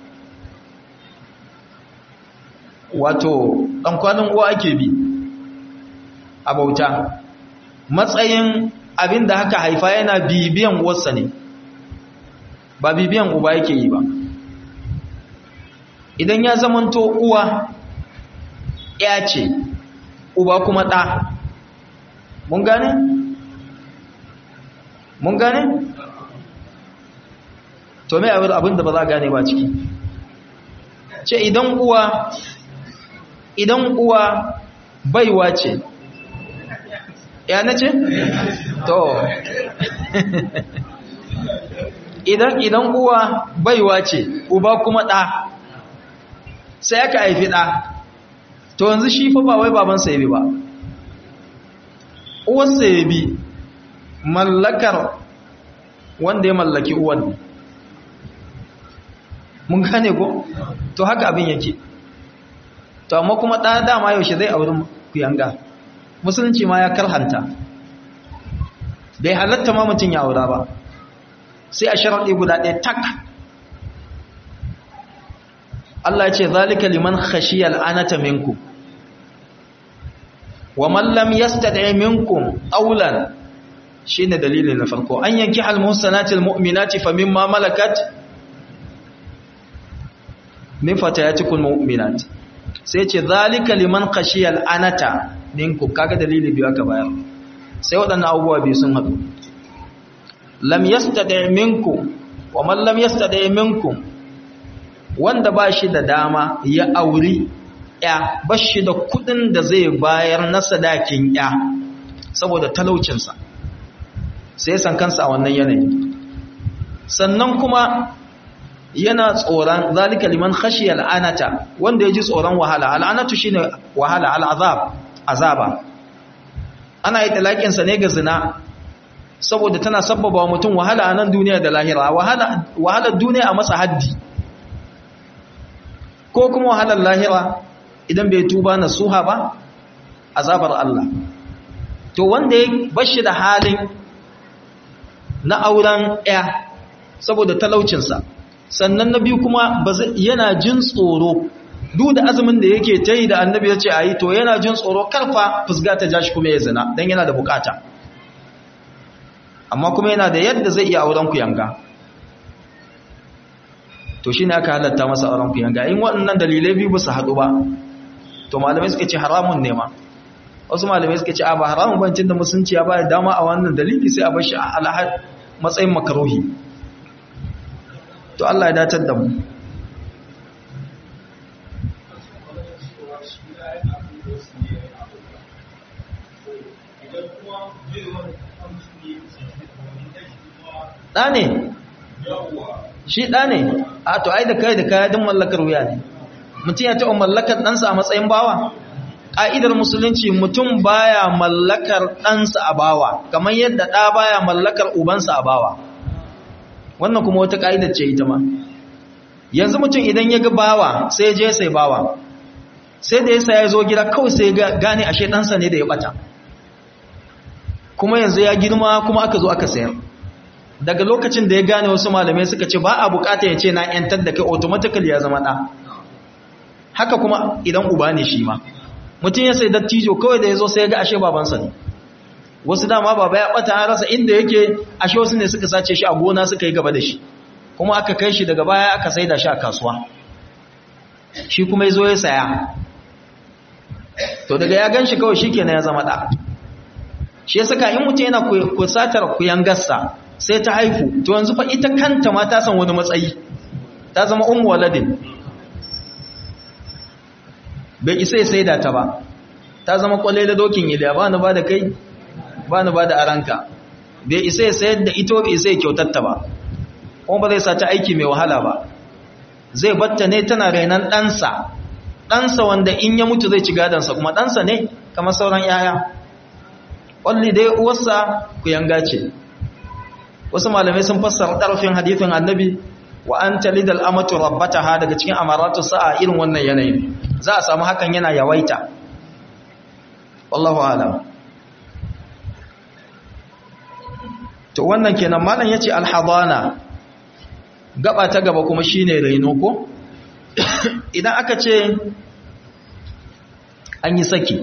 wato dan kwanin uwa ake bi abauta matsayin abin da haka haifa yana bibiyan uwarsa ne ba bibiyan uba yake yi ba idan ya zamanto uwa ya ce uba kuma ɗa mun gane? mun gane? to mai abin da ba za a gane ba ciki ce idan uwa idan uwa baiwa ce ya na ce? to idan idan uwa baiwa ce uba kuma ɗa sai aka haifi ɗa to yanzu shi fa ba wai babansa ya bi ba uwarsa ya bi mallakar wanda ya mallaki uwan mun gane ko to haka abin yake to amma kuma ɗa dama yaushe zai auri kuyanga musulunci ma ya karhanta bai halatta ma mutum ya aura ba sai a sharaɗi guda ɗaya tak Allah ya ce zalika liman khashiyal anata minkum wa man lam yastati minkum awlan shine dalilin na farko an yanki al muhsanati al mu'minati famimma malakat min fatayatikum mu'minat sai ce zalika liman khashiyal anata minkum kaga dalili biyu aka bayar sai waɗannan abubuwa biyu sun haɗu lam yastati minkum wa man lam yastati minkum wanda ba shi da dama ya auri ya ba shi da kudin da zai bayar na sadakin ya saboda talaucinsa sai san kansa a wannan yanayi sannan kuma yana tsoron zalika liman khashiya al'anata wanda ya ji tsoron wahala al'anatu shine wahala al'azab azaba ana yi talakin sa ne ga zina saboda tana sabbaba wa mutum wahala a nan duniya da lahira wahala wahalar duniya a masa haddi ko kuma wahalar lahira idan bai tuba na suha ba azabar Allah to wanda ya bashi da halin na auren ya saboda talaucinsa sannan na biyu kuma yana jin tsoro duk da azumin da yake ta yi da annabi ya ce a yi to yana jin tsoro karfa fusga ta jashi kuma ya zina don yana da bukata amma kuma yana da yadda zai iya auren ku yanga to shi ne aka halatta masa auren ku yanga in waɗannan dalilai biyu ba su haɗu ba to malamai suka ce haramun ne ma wasu malamai suka ce a ba haramun bancin da musunci ya ba dama a wannan dalili sai a bashi a alhar matsayin makaruhi to Allah ya datar da mu ɗa ne shi ɗa ne a to ai da kai da kaya din mallakar wuya ne mutum ya taɓa mallakar ɗansa a matsayin bawa ƙa'idar musulunci mutum baya mallakar ɗansa a bawa kamar yadda ɗa baya mallakar ubansa a bawa wannan kuma wata ƙa'idar ce ita ma yanzu mutum idan ya ga bawa sai je sai bawa sai da yasa ya zo gida kawai sai gane ashe ɗansa ne da ya ɓata kuma yanzu ya girma kuma aka zo aka sayar daga lokacin da ya gane wasu malamai suka ce ba a bukata ya ce na ‘yantar da kai automatically ya zama ɗa haka kuma idan uba ne shi ma mutum ya sai dattijo kawai da ya zo sai ya ga ashe babansa ne wasu dama baba ya ɓata an rasa inda yake ashe wasu ne suka sace shi a gona suka yi gaba da shi kuma aka kai shi daga baya aka saida shi a kasuwa shi kuma ya zo ya saya to daga ya gan shi kawai shi kenan ya zama ɗa shi ya saka in mutum yana kusatar kuyangarsa sai ta haifu to yanzu fa ita kanta ma ta san wani matsayi ta zama ummu waladin bai isa sai da ta ba ta zama kwalle da dokin iliya ba ni ba da kai ba ni ba da aranka bai isa ya sayar da ito bai isa ya kyautatta ba kuma ba zai sa ta aiki mai wahala ba zai batta ne tana renon ɗansa ɗansa wanda in ya mutu zai ci gadansa kuma ɗansa ne kamar sauran yaya ƙwalli dai uwarsa ku yanga ce wasu malamai sun fassara ɗarfin hadithin annabi wa an talidal amatu rabbataha daga cikin amaratu sa'a irin wannan yanayin za a samu hakan yana yawaita wallahu alam to wannan kenan malam yace alhadana gaba ta gaba kuma shine raino ko idan aka ce an yi saki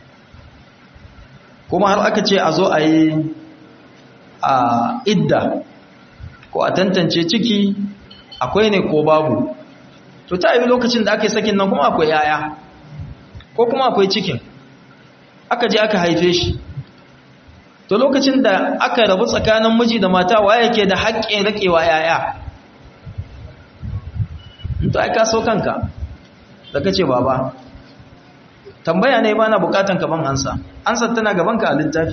kuma har aka ce a zo a yi a idda ko a tantance ciki akwai ne ko babu to ta yi lokacin da aka yi sakin nan kuma akwai yaya ko kuma akwai cikin aka je aka haife shi to lokacin da aka rabu tsakanin miji da mata waye ke da haƙƙin raƙewa yaya to ai ka so kanka da kace baba tambaya ne ba na bukatan ka ban ansa ansa tana gaban ka a littafi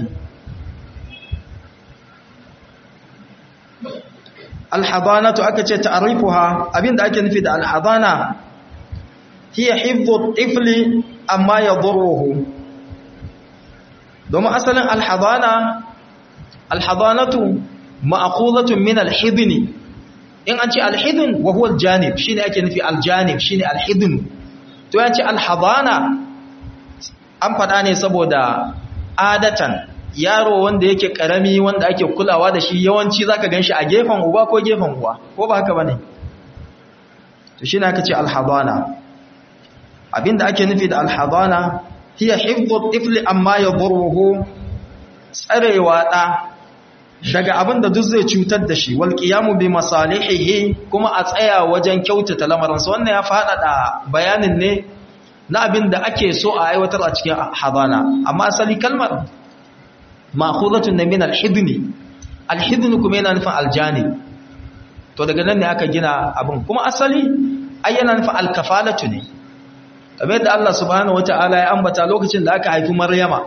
alhadanatu aka ce ta'rifuha abinda ake nufi da alhadana hiya hifdhu tifli amma yadurruhu domin asalin alhadana alhadanatu ma'qulatun min alhidni in an ce alhidn wa huwa aljanib shine ake nufi aljanib shine alhidn to yace alhadana an fada ne saboda adatan yaro wanda yake karami wanda ake kulawa da shi yawanci zaka ganshi a gefen uba ko gefen uwa ko ba haka bane to shine aka ce alhadana abinda ake nufi da alhadana hiya hifdhu tifli amma yadurruhu tsarewa da daga abinda duk zai cutar da shi wal qiyamu bi masalihihi kuma a tsaya wajen kyautata lamarin sa wannan ya fada bayanin ne na abinda ake so a aiwatar a cikin hadana amma asali kalmar ma'khuzatun min al-hidni al-hidn kuma yana nufin aljani to daga nan ne aka gina abin kuma asali ai yana nufin al-kafalatu ne kamar yadda Allah subhanahu wataala ya ambata lokacin da aka haifi Maryama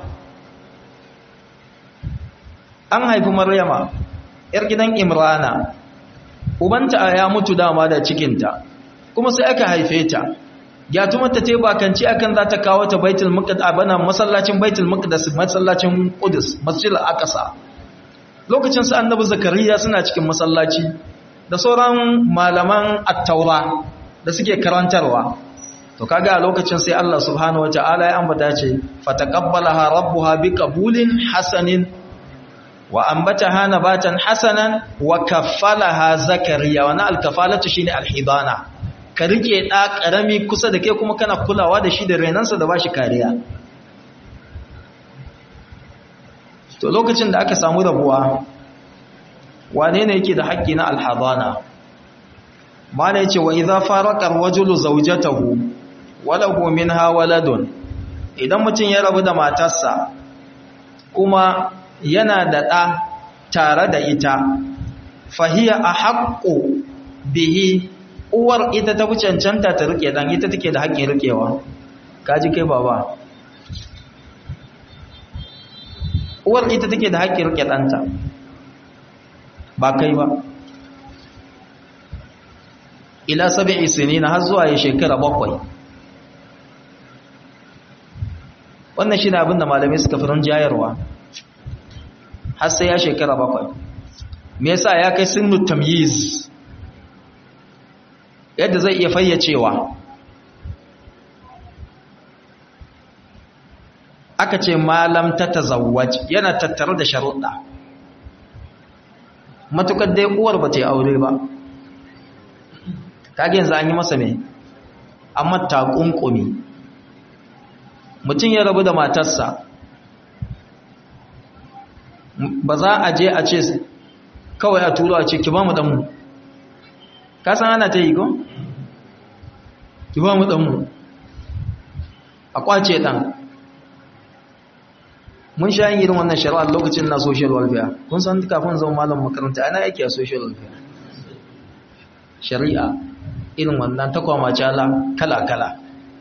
an haifi Maryama yar gidan Imrana ubanta ya mutu dama da cikinta kuma sai aka haife ta gyatumarta ta yi bakanci akan za ta kawo ta baitul maqdis abana masallacin baitul maqdis masallacin qudus masjid al-aqsa lokacin su annabi zakariya suna cikin masallaci da sauran malaman at-taura da suke karantarwa to kaga a lokacin sai Allah subhanahu wataala ya ambata ce fataqabbalaha rabbuha biqabulin hasanin wa ambataha nabatan hasanan wa kaffalaha zakariya wa na al-kafalatu shine al-hidana ka rike ɗa ƙarami kusa da ke kuma kana kulawa da shi da renansa da ba shi kariya to lokacin da aka samu rabuwa wane ne yake da haƙƙi na alhadana mana yace wa idza faraqa ar-rajulu zawjatahu wa lahu minha waladun idan mutum ya rabu da matarsa kuma yana da ɗa tare da ita fahiya ahaqqu bihi uwar ita ta fi cancanta ta rike dan ita take da haƙƙin rikewa kaji kai baba uwar ita take da haƙƙin rike ɗanta ba kai ba ila sabi'i sinina har zuwa ya shekara bakwai wannan shi ne abinda malamai suka fi jayarwa har sai ya shekara bakwai me yasa ya kai sinu tamyiz yadda zai iya fayyacewa aka ce malam ta tazawwaj yana tattare da sharuɗa matukar dai uwar ba ta yi aure ba kage yanzu an yi masa me amma takunkumi mutum ya rabu da matarsa ba za a je a ce kawai a turo a ce ki ba mu ɗanmu ka san ana ta yi ko? ki ba mu ɗanmu a kwace ɗan mun sha yin irin wannan shari'ar lokacin na social welfare kun san kafin zama malam makaranta ana yake a social welfare shari'a irin wannan ta kwamacala kala-kala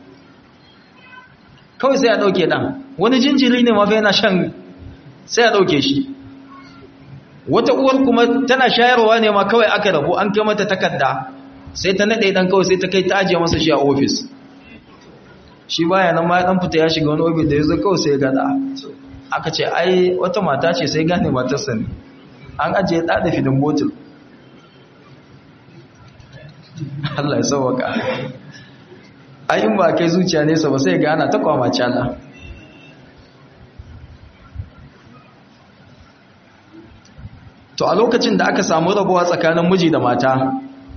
kawai sai a ɗauke ɗan wani jinjiri ne mafi yana shan sai a ɗauke shi wata uwar kuma tana shayarwa ne ma kawai aka rabu an kai mata takarda sai ta naɗe ɗan kawai sai ta kai ta ajiye masa shi a ofis shi baya nan ma ya ɗan fita ya shiga wani ofis da ya zo kawai sai ya gada aka ce ai wata mata ce sai gane matarsa ne an ajiye ɗa da fidin botul Allah ya sauwaka ayin ba kai zuciya nesa ba sai ga ana ta kwama cala to a lokacin da aka samu rabuwa tsakanin miji da mata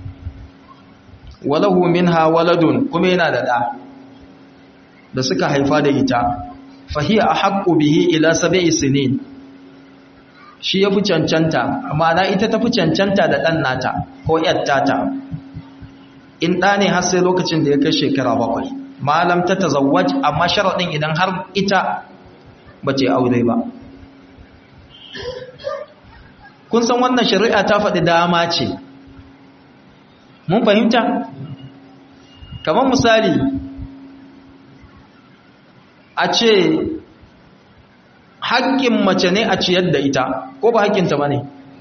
walahu minha waladun kuma yana da da da suka haifa da ita fahiya ahaqqu bihi ila sab'i sinin shi yafi cancanta ma'ana ita tafi cancanta da dan nata ko yar tata in ɗa ne har sai lokacin da ya kai shekara bakwai malam ta tazawwaj amma sharaɗin idan har ita ba ce aure ba kun san wannan shari'a ta faɗi dama ce mun fahimta kamar misali a ce haƙƙin mace ne a ciyar da ita ko ba haƙƙinta ba ne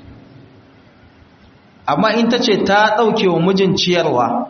amma in ta ce ta ɗauke wa mijin ciyarwa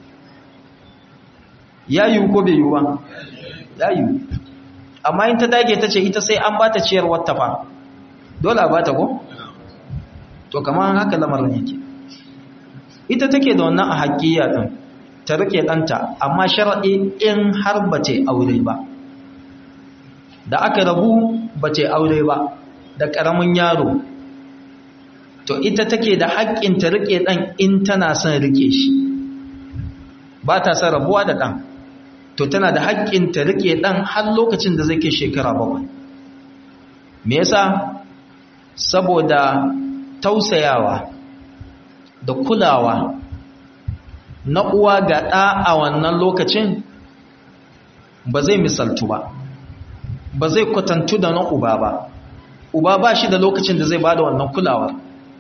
ya yiwu ko bai yiwu ba ya yiwu amma in ta dage ta ce ita sai an ba ta ciyarwar ta fa dole a ba ta ko? to kamar haka lamarin yake ita take da wannan a haƙiya ɗin ta rike ɗanta amma sharaɗi in har ba ce aure ba da aka rabu ba ce aure ba da ƙaramin yaro to ita take da haƙƙin ta rike ɗan in tana son rike shi ba ta son rabuwa da ɗan to tana da haƙƙin ta rike ɗan har lokacin da zai ke shekara bakwai me yasa saboda tausayawa da kulawa na uwa ga ɗa a wannan lokacin ba zai misaltu ba ba zai kwatantu da na uba ba uba ba shi da lokacin da zai ba da wannan kulawar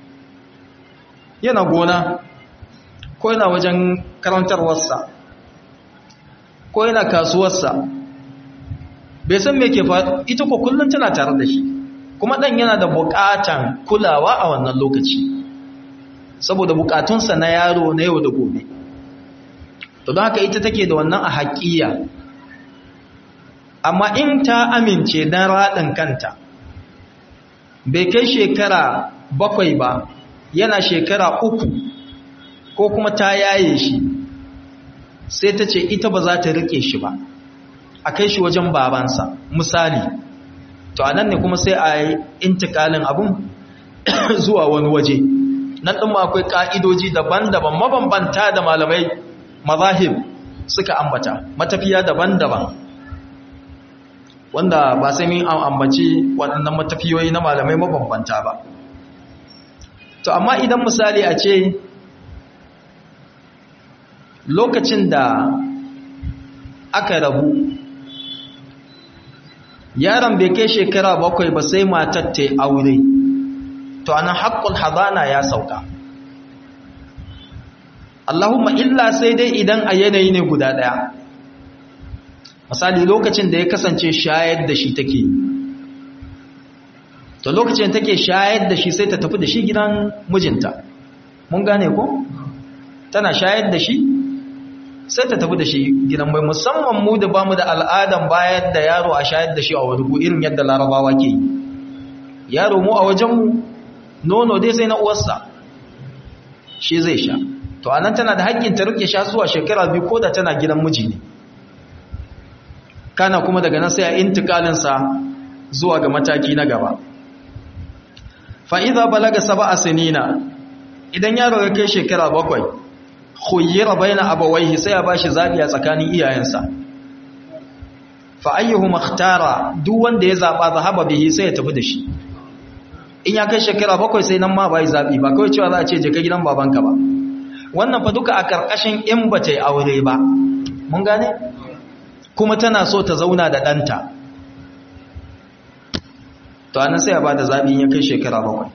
yana gona ko yana wajen karantarwarsa ko yana kasuwarsa bai san me ke faru ita ko kullum tana tare da shi kuma ɗan yana da buƙatan kulawa a wannan lokaci saboda buƙatunsa na yaro na yau da gobe to don haka ita take da wannan a haƙiya amma in ta amince don raɗin kanta bai kai shekara bakwai ba yana shekara uku ko kuma ta yaye shi sai ta ce ita ba za ta rike shi ba a kai shi wajen babansa misali to anan ne kuma sai a yi intikalin abun zuwa wani waje nan ɗin ma akwai ƙa'idoji daban-daban mabambanta da malamai mazahib suka ambata matafiya daban-daban wanda ba sai min an ambaci waɗannan matafiyoyi na malamai mabambanta ba to amma idan misali a ce lokacin da aka rabu yaron bai kai shekara bakwai ba sai matar ta aure to anan haƙƙul hazana ya sauka Allahumma illa sai dai idan a yanayi ne guda ɗaya misali lokacin da ya kasance shayar da shi take to lokacin take shayar da shi sai ta tafi da shi gidan mijinta mun gane ko tana shayar da shi sai ta tafi da shi gidan mai musamman mu da bamu da al'adan bayar da yaro a shayar da shi a wani irin yadda larabawa ke yi yaro mu a wajenmu nono dai sai na uwarsa shi zai sha to anan tana da haƙƙin ta rike sha zuwa shekara biyu ko da tana gidan miji ne kana kuma daga nan sai a intikalinsa zuwa ga mataki na gaba fa'iza balaga saba a sinina idan yaro ya kai shekara bakwai khuyyira baina abawaihi sai ya bashi zabi a tsakanin iyayensa fa ayyuhu makhtara duk wanda ya zaba zahaba bihi sai ya tafi da shi in ya kai shekara bakwai sai nan ma bai zabi ba kawai cewa za a ce je ka gidan babanka ba wannan fa duka a karkashin in ba ta yi aure ba mun gane kuma tana so ta zauna da ɗanta to anan sai ya ba da zabi in ya kai shekara bakwai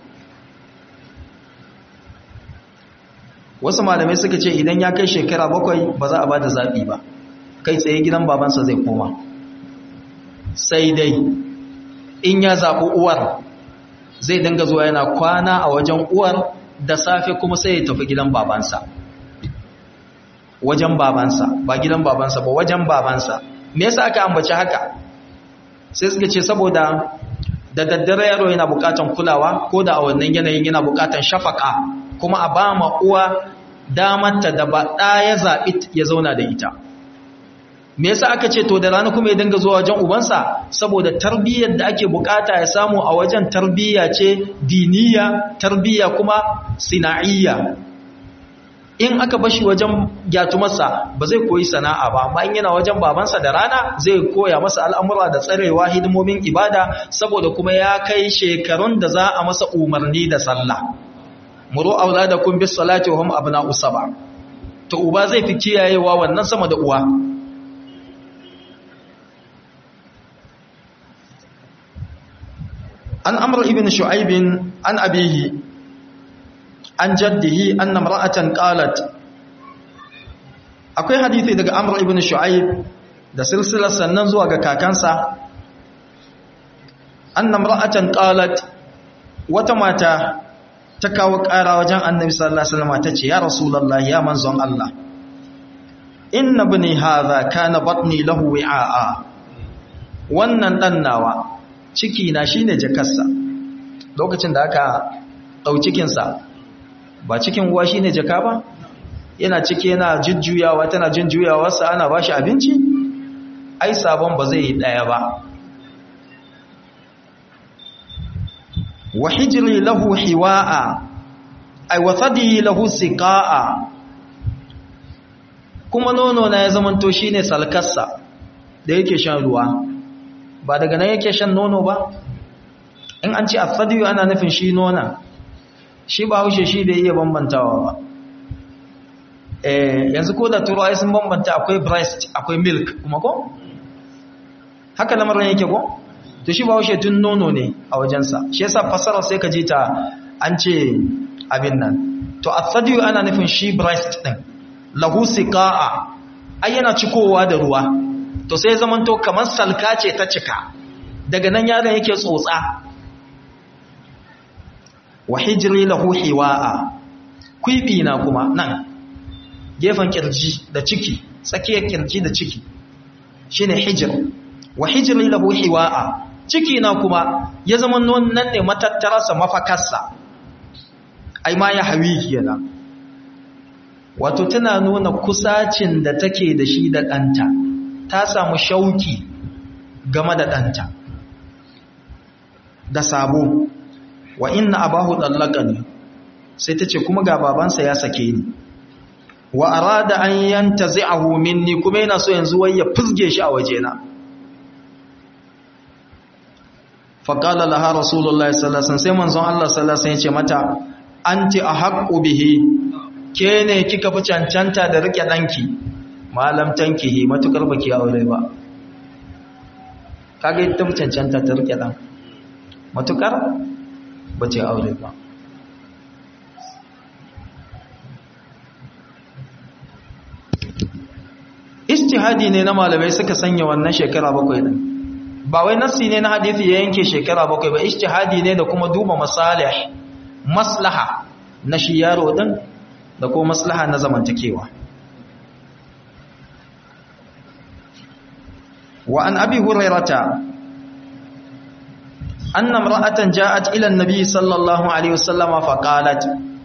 wasu malamai suka ce idan ya kai shekara bakwai ba za a ba da zaɓi ba kai tsaye gidan babansa zai koma sai dai in ya zaɓi uwar zai dinga zuwa yana kwana a wajen uwar da safe kuma sai ya tafi gidan babansa wajen babansa ba gidan babansa ba wajen babansa me yasa aka ambaci haka sai suka ce saboda da daddare yaro yana bukatan kulawa ko da a wannan yanayin yana bukatan shafaka kuma a ba ma uwa damarta da ba ɗa ya zaɓi ya zauna da ita me yasa aka ce to da rana kuma ya dinga zuwa wajen ubansa saboda tarbiyyar da ake bukata ya samu a wajen tarbiyya ce diniya tarbiyya kuma sina'iyya in aka bashi wajen gyatumarsa ba zai koyi sana'a ba amma in yana wajen babansa da rana zai koya masa al'amura da tsarewa hidimomin ibada saboda kuma ya kai shekarun da za a masa umarni da sallah muru auladakum bis salati wa hum abna'u sab'a to uba zai fi kiyayewa wannan sama da uwa an amr ibn shu'aib an abihi an jaddihi anna imra'atan qalat akwai hadisi daga amr ibn shu'aib da silsilar sannan zuwa ga kakansa anna imra'atan qalat wata mata ta kawo ƙara wajen annabi sallallahu alaihi wasallam tace ya rasulullahi ya manzon Allah inna ibni hadha kana batni lahu wi'a wannan dan nawa ciki na shine jakarsa lokacin da aka dau cikin sa ba cikin uwa shine jaka ba yana ciki yana jujjuyawa tana jujjuyawa sa ana bashi abinci ai sabon ba zai yi daya ba wa hijri lahu hiwa'a ay wa thadi lahu siqa'a kuma nono na ya zamanto shine salkarsa da yake shan ruwa ba daga nan yake shan nono ba in an ce athadi ana nufin shi nona shi ba haushe shi bai iya bambantawa ba eh yanzu ko da turai sun bambanta akwai breast akwai milk kuma ko haka lamarin yake ko to shi ba haushe tun nono ne a wajensa shi yasa fasara sai ka ji ta an ce abin nan to athadiyu ana nufin shi breast din lahu siqa'a ai yana cikowa da ruwa to sai zaman to kamar salka ce ta cika daga nan yaron yake tsotsa wa hijri lahu hiwa'a kwibi na kuma nan gefen kirji da ciki tsakiyar kirji da ciki shine hijr wa hijri lahu hiwa'a ciki na kuma ya zama nan ne matattararsa mafakarsa ai ma ya hawi kenan wato tana nuna kusacin da take da shi da ɗanta ta samu shauki game da ɗanta da sabo wa inna abahu ne sai ta ce kuma ga babansa ya sake ni wa arada an yanta zai'ahu minni kuma yana so yanzu wai ya fizge shi a wajena faƙala laha rasulullah sallallahu sai manzon Allah sallallahu ya ce mata anti ahqqu bihi ke ne kika fi cancanta da rike danki malam tankihi matukar baki aure ba kaga ita fi cancanta ta rike dan matukar bace aure ba istihadi ne na malamai suka sanya wannan shekara bakwai din ba wai nassi ne na hadisi ya yanke shekara bakwai ba ijtihadi ne da kuma duba masalih maslaha na shi yaro din da kuma maslaha na zamantakewa wa an abi hurairata anna imra'atan ja'at ila an-nabi sallallahu alaihi wasallama faqalat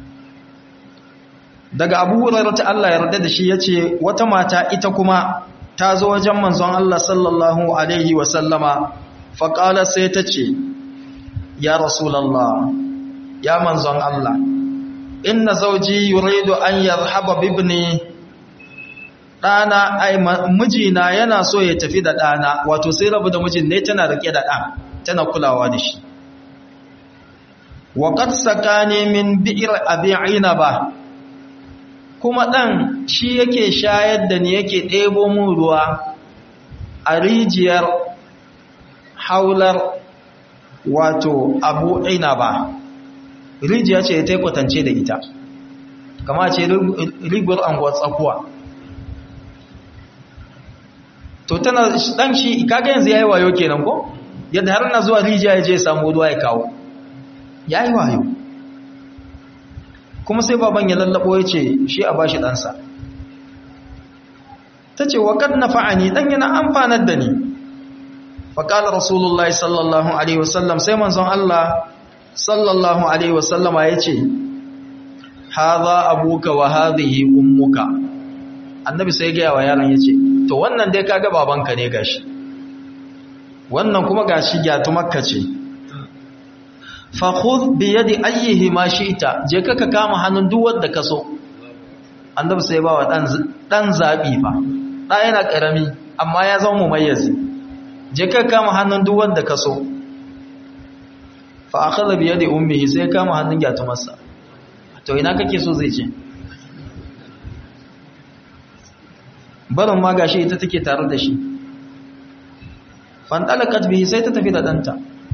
daga abu hurairata Allah ya yarda da shi yace wata mata ita kuma ta zo wajen manzon Allah sallallahu alaihi wasallama faqala sai ta ce ya rasulullah ya manzon Allah inna zawji yuridu an yarhaba bibni dana ai mijina yana so ya tafi da dana wato sai rabu da mijin ne tana rike da dan tana kulawa da shi wa qad sakani min bi'r abi'ina ba kuma dan shi yake shayar da ni yake ɗebo mun ruwa a rijiyar haular wato abu ba. rijiya ce ta kwatance da ita kama ce rigwar anguwar tsakuwa to tana dan shi kaga yanzu yayi wayo kenan ko yadda har na zuwa rijiya ya je samu ruwa ya kawo yayi wayo kuma sai baban ya lallabo ya ce shi a bashi ɗansa ta ce wa kad nafa'ani dan yana amfanar da ni faƙalar rasulullahi sallallahu alaihi wasallam sai manzon Allah sallallahu alaihi wasallama ya ce haza abuka wa hadhihi ummuka annabi sai gaya wa yaron ya ce to wannan dai kaga babanka ne gashi wannan kuma gashi gyatu makka ce fa khudh bi yadi ayyihi ma shi'ta je ka kama hannun duk wanda ka so annabi sai ba wa dan dan zabi fa da yana karami amma ya zama mumayyizi je ka kama hannun duk wanda ka so fa akhadha bi yadi ummihi sai kama hannun gyatumarsa to ina kake so zai ce barin ma gashi ita take tare da shi fantalakat bihi sai ta tafi da danta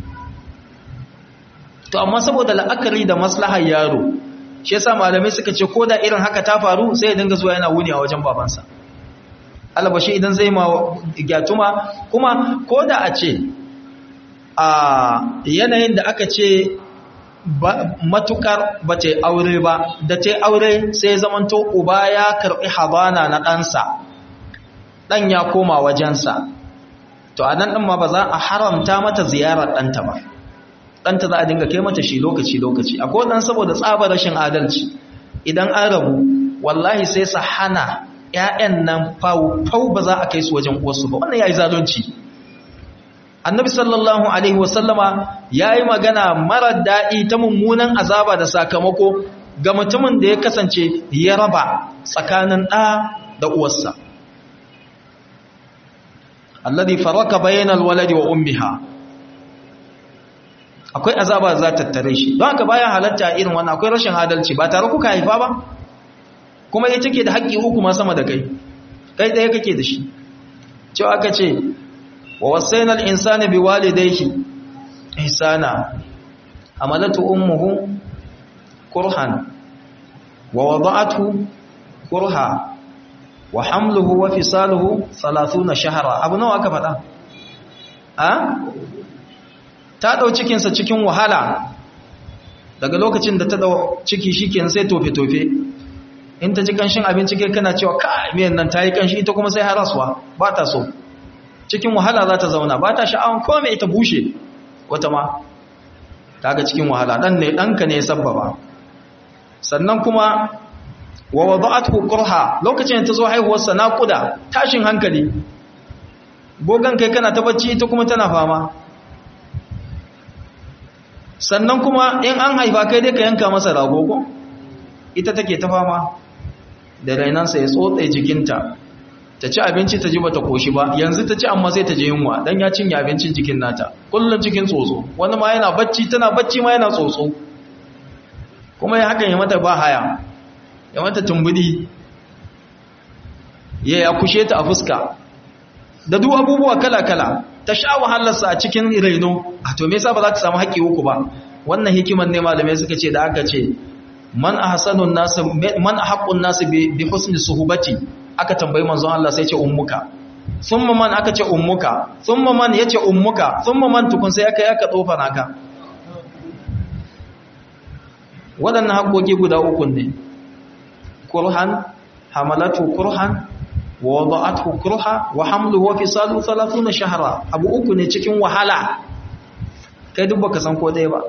to amma saboda la'akari da maslahar yaro shi yasa malamai suka ce ko da irin haka ta faru sai ya dinga zuwa yana wuni a wajen babansa albashi idan zai ma gyatuma kuma ko da a ce a yanayin da aka ce matukar ba ta aure ba da ta aure sai zamanto uba ya karɓi habana na ɗansa ɗan ya koma wajensa to a nan ɗin ma ba za a haramta mata ziyarar ɗanta ba ɗanta za a dinga kai mata shi lokaci-lokaci a kodan saboda tsabar rashin adalci idan an rabu wallahi sai su hana ‘ya'yan nan fau ba za a kai su wajen uwarsu ba wannan ya yi zalunci annabi sallallahu alaihi wasallama ya yi magana marar daɗi ta mummunan azaba da sakamako ga mutumin da ya kasance ya raba tsakanin ɗa da uwarsa alladhi faraka bainal waladi wa ummiha akwai azaba za ta tare shi don haka bayan halatta irin wannan akwai rashin adalci ba tare kuka haifa ba kuma ita take da haƙƙi uku ma sama da kai kai ɗaya kake da shi cewa aka ce wa wasainal insani bi walidayhi ihsana amalatu ummuhu kurhan wa wada'athu kurha wa hamluhu wa fisaluhu 30 shahra abu nawa aka faɗa a ta dau cikin sa cikin wahala daga lokacin da ta dau ciki shikenan sai tofe tofe in ta ji kanshin abinci kai kana cewa kai miyan nan tayi kanshi ita kuma sai haraswa ba ta so cikin wahala za ta zauna ba ta sha'awan komai ita bushe wata ma kaga cikin wahala dan ne danka ne sabbaba sannan kuma wa wada'athu qurha lokacin ta zo haihuwar sa naquda tashin hankali gogan kai kana ta bacci ita kuma tana fama sannan kuma in an haifa kai dai ka yanka masa rago ko ita take ta fama da rainansa ya tsotse jikinta ta ci abinci ta ji bata koshi ba yanzu ta ci amma sai ta je yunwa dan ya cinye abincin jikin nata kullun cikin tsotso wani ma yana bacci tana bacci ma yana tsotso kuma ya hakan ya mata ba haya ya mata tumbudi ya ya kushe ta a fuska da duk abubuwa kala-kala ta sha wahalarsa a cikin raino a to me yasa ba za ta samu haƙƙi uku ba wannan hikiman ne malamai suka ce da aka ce man ahsanun nas man ahqqun nas bi husni suhbati aka tambayi manzon Allah sai ce ummuka thumma man aka ce ummuka thumma man yace ummuka thumma man tukun sai aka yaka tsofa naka waɗannan haƙoƙi guda uku ne kurhan hamalatu kurhan wa wada'athu kurha wa hamluhu wa fisaluhu 30 shahra abu uku ne cikin wahala kai duk baka san ko dai ba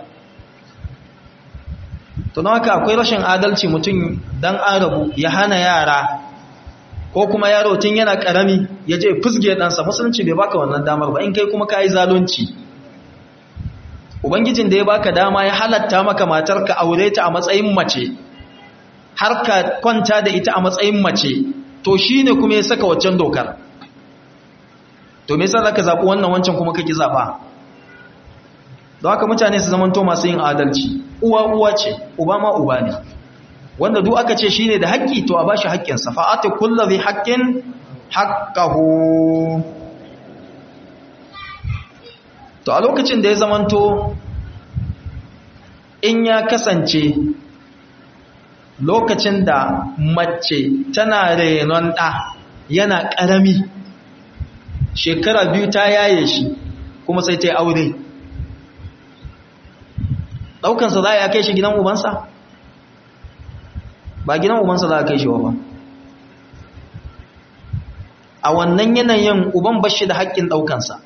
to don haka akwai rashin adalci mutum dan arabu ya hana yara ko kuma yaro tun yana karami ya je fusge ɗansa musulunci bai baka wannan damar ba in kai kuma ka yi zalunci ubangijin da ya baka dama ya halatta maka matar ka aure ta a matsayin mace har ka kwanta da ita a matsayin mace to shi ne kuma ya saka waccan dokar to me yasa ka zaɓi wannan wancan kuma kake zaɓa don haka mutane su zamanto masu yin adalci uwa uwa ce uba ma uba ne wanda duk aka ce shine da haƙƙi to a bashi haƙƙinsa fa'ati kullu dhi haqqin haqqahu to a lokacin da ya zamanto in ya kasance lokacin da mace tana renon ɗa yana ƙarami shekara biyu ta yaye shi kuma sai ta yi aure ɗaukansa za a kai shi gidan ubansa ba gidan ubansa za a kai shi wa ba a wannan yanayin uban bashi da haƙƙin ɗaukansa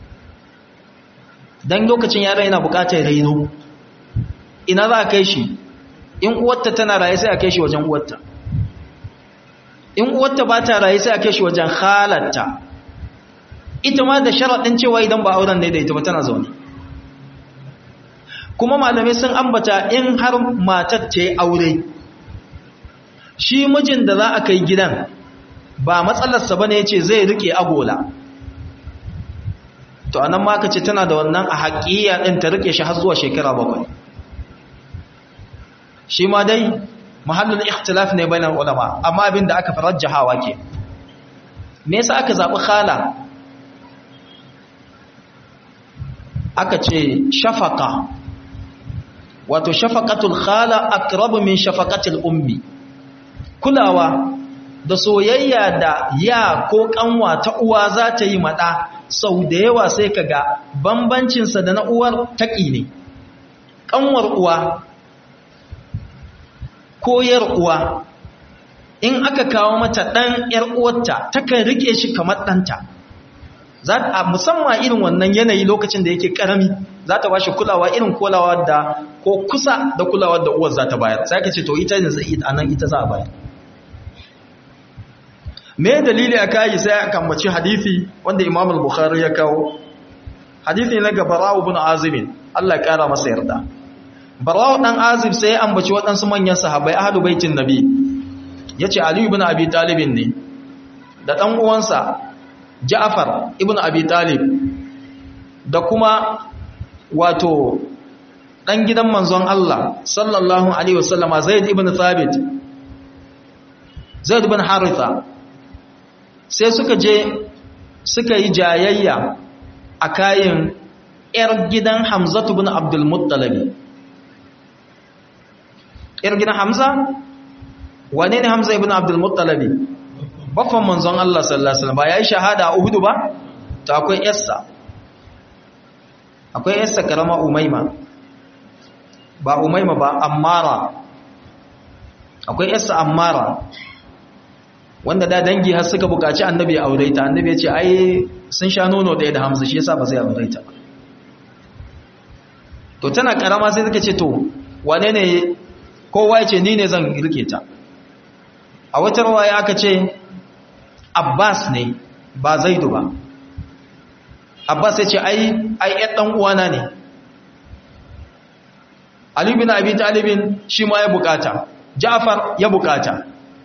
don lokacin yara yana buƙatar raino ina za a kai shi in uwarta tana raye sai a kai shi wajen uwarta in uwarta ba ta raye sai a kai shi wajen halatta ita ma da sharaɗin cewa idan ba auren ne da ita ba tana zaune kuma malamai sun ambata in har matar ta yi aure shi mijin da za a kai gidan ba matsalarsa ba ne ya ce zai rike agola to anan ma ka ce tana da wannan a haƙiƙa ɗin ta rike shi har zuwa shekara bakwai shi ma dai mahallin ikhtilaf ne bainar ulama amma abin da aka farajjahawa ke me yasa aka zaɓi khala aka ce shafaka wato shafaqatul khala aqrabu min shafaqatil ummi kulawa da soyayya da ya ko kanwa ta uwa za ta yi mada sau da yawa sai kaga bambancin sa da na uwar taki ne kanwar uwa ko yar uwa in aka kawo mata dan yar uwarta takan rike shi kamar danta za a musamman irin wannan yanayi lokacin da yake karami za ta bashi kulawa irin kulawa da ko kusa da kulawa da uwar za ta bayar sai ka ce to ita ne zai a nan ita za a bayar me dalili a kayi sai aka ambaci hadisi wanda Imam al-Bukhari ya kawo hadisi na ga Bara'u ibn Azib Allah ya kara masa yarda Bara'u dan Azib sai ya ambaci waɗansu manyan sahabbai ahlu baitin Nabi yace Ali ibn Abi Talib ne da dan uwansa Ja'far ibn Abi Talib da kuma wato dan gidan manzon Allah sallallahu alaihi wasallama Zaid ibn Thabit Zaid ibn Haritha sai suka je suka yi jayayya a kayan ‘yar gidan Hamza ibn Abdul Muttalib ‘yar gidan Hamza? wane ne Hamza ibn Abdul Muttalib baffan manzon Allah sallallahu alaihi wasallam ba yayi shahada a Uhud ba to akwai yarsa akwai yarsa karama Umayma ba Umayma ba Ammara akwai yarsa Ammara wanda da dangi har suka bukaci annabi ya aure ta annabi ya ce ai sun sha nono ɗaya da Hamza shi yasa ba zai aure ta ba to tana karama sai suka ce to wane ne kowa ya ce ni ne zan rike ta a wata rawaya aka ce Abbas ne ba Zaidu ba Abbas ya ce ai ai ɗan dan uwana ne Ali bin Abi Talib shi ma ya bukata Ja'far ya bukata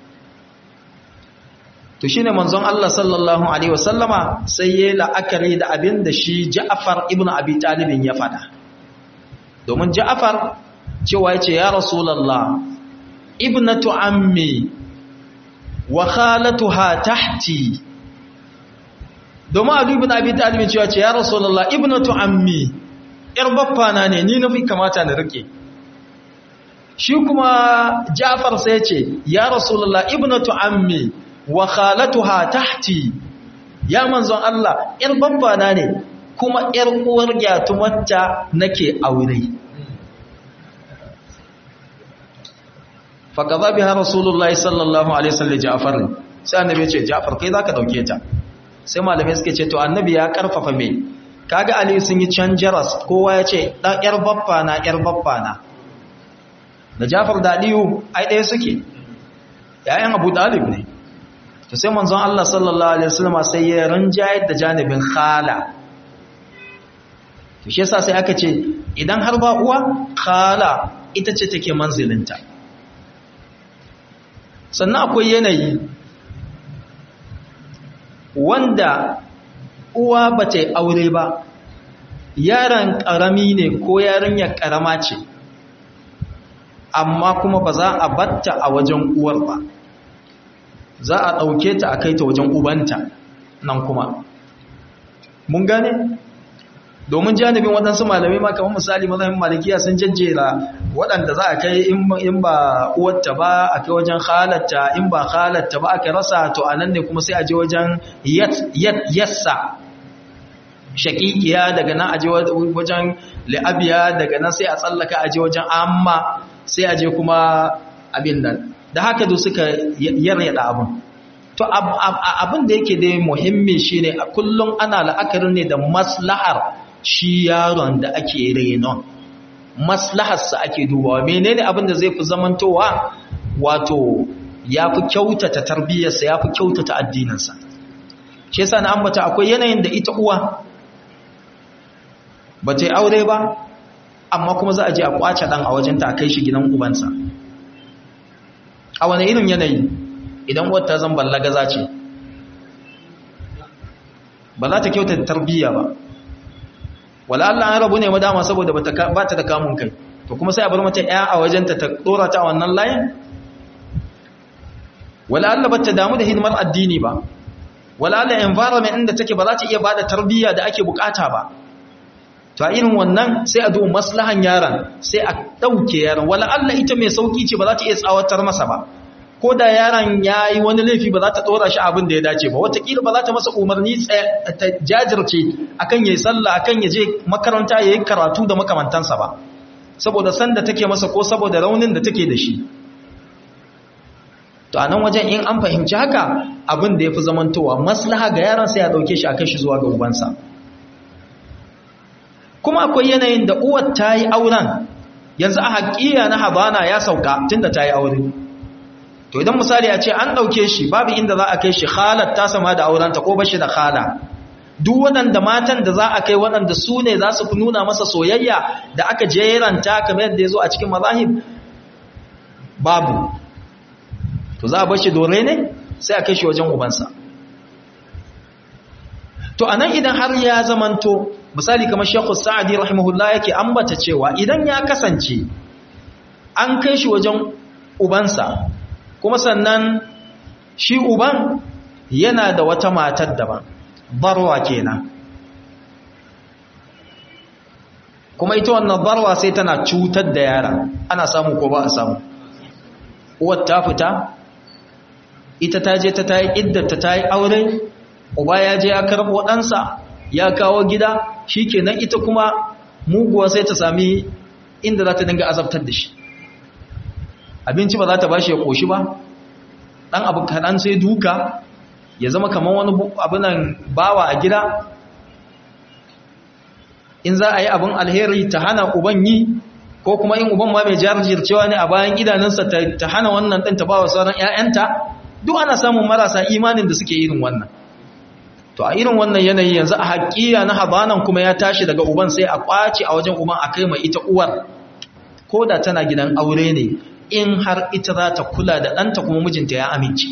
to shine manzon Allah sallallahu alaihi wasallama sai yayi la'akari da abin da shi Ja'far ibn Abi Talib ya fada domin Ja'far cewa yace ya Rasulullah ibnatu ammi wa khalatuha tahti domin Ali ibn Abi Talib cewa ce ya Rasulullah ibnatu ammi yar baffana ne ni nafi kamata na rike shi kuma Ja'far sai ce ya Rasulullah ibnatu ammi wa khalatuha tahti ya manzon Allah ‘yar babbana ne kuma ‘yar uwar gyatumarta nake aure faƙaza biya rasulullah sallallahu alaihi wasallam ja'far sai annabi ya ce ja'far kai zaka dauke ta sai malamai suke ce to annabi ya karfafa me kaga ali sun yi can jaras kowa ya ce dan ‘yar babbana ‘yar babbana da ja'far da aliyu ai ɗaya suke ‘ya'yan abu dalib ne to sai manzon Allah sallallahu alaihi wasallam sai ya rinjayar da janibin khala to shi yasa sai aka ce idan har ba uwa khala ita ce take manzilinta sannan akwai yanayi wanda uwa ba ta yi aure ba yaron karami ne ko yarinyar karama ce amma kuma ba za a batta a wajen uwar ba za a ɗauke ta a kai ta wajen ubanta nan kuma mun gane domin janibin waɗansu malamai ma kamar misali mazhabin malikiya sun jajjera waɗanda za a kai in ba uwarta ba a kai wajen halatta in ba halatta ba aka rasa to a nan ne kuma sai a je wajen yassa shakikiya daga nan a je wajen li'abiya daga nan sai a tsallaka a je wajen amma sai a je kuma abin nan da haka da suka yaryada abin to abin da yake dai muhimmi shine a kullum ana la'akarin ne da maslahar shi yaron da ake renon maslaharsa ake dubawa menene abin da zai fi zamantowa wato ya fi kyautata tarbiyyarsa ya fi kyautata addininsa shi yasa na ambata akwai yanayin da ita uwa ba ta yi aure ba amma kuma za a je a kwace dan a wajenta a kai shi gidan ubansa a wani irin yanayi idan wata zan ballagaza ce ba za ta kyauta tarbiyya ba wala Allah an rabu ne madama saboda ba ta da kamun kai to kuma sai a bar mata ya a wajenta ta dora ta a wannan layin wala Allah ba ta damu da hidimar addini ba wala Allah environment inda take ba za ta iya bada tarbiyya da ake bukata ba to a irin wannan sai a duba maslahan yaron sai a dauke yaron wala Allah ita mai sauki ce ba za ta iya tsawatar masa ba ko da yaron ya yi wani laifi ba za ta ɗora shi abin da ya dace ba watakila ba za ta masa umarni ta jajirce akan ya yi sallah akan ya je makaranta ya yi karatu da makamantansa ba saboda sanda take masa ko saboda raunin da take da shi to a nan wajen in an fahimci haka abin da ya fi zamantowa maslaha ga yaron sai ya ɗauke shi a kai shi zuwa ga ubansa kuma akwai yanayin da uwar ta yi auren yanzu a haƙiya na habana ya sauka tun da ta yi aure to idan misali a ce an ɗauke shi babu inda za a kai shi halar ta sama da aurenta ko bashi da hala duk waɗanda matan da za a kai waɗanda su ne za su fi nuna masa soyayya da aka jeranta kamar yadda ya zo a cikin mazahib babu to za a bashi dore ne sai a kai shi wajen ubansa to anan idan har ya zamanto misali kamar shekhu sa'adi rahimahullah yake ambata cewa idan ya kasance an kai shi wajen ubansa kuma sannan shi uban yana da wata matar daban barwa kenan kuma ita wannan barwa sai tana cutar da yara ana samu ko ba a samu uwar ta fita ita ta je ta ta yi iddata ta yi aure uba ya je ya karɓo ɗansa ya kawo gida shi kenan ita kuma muguwa sai ta sami inda za ta dinga azabtar da shi abinci ba za ta bashi ya koshi ba dan abu kaɗan sai duka ya zama kamar wani abinan bawa a gida in za a yi abin alheri ta hana uban yi ko kuma in uban ma mai jarjircewa ne a bayan idanunsa ta hana wannan ɗin ta ba wa sauran 'ya'yanta duk ana samun marasa imanin da suke irin wannan to a irin wannan yanayi yanzu a haƙiya na habanan kuma ya tashi daga uban sai a ƙwace a wajen uban a kai mai ita uwar ko da tana gidan aure ne in har ita za ta kula da ɗanta kuma mijinta ya amince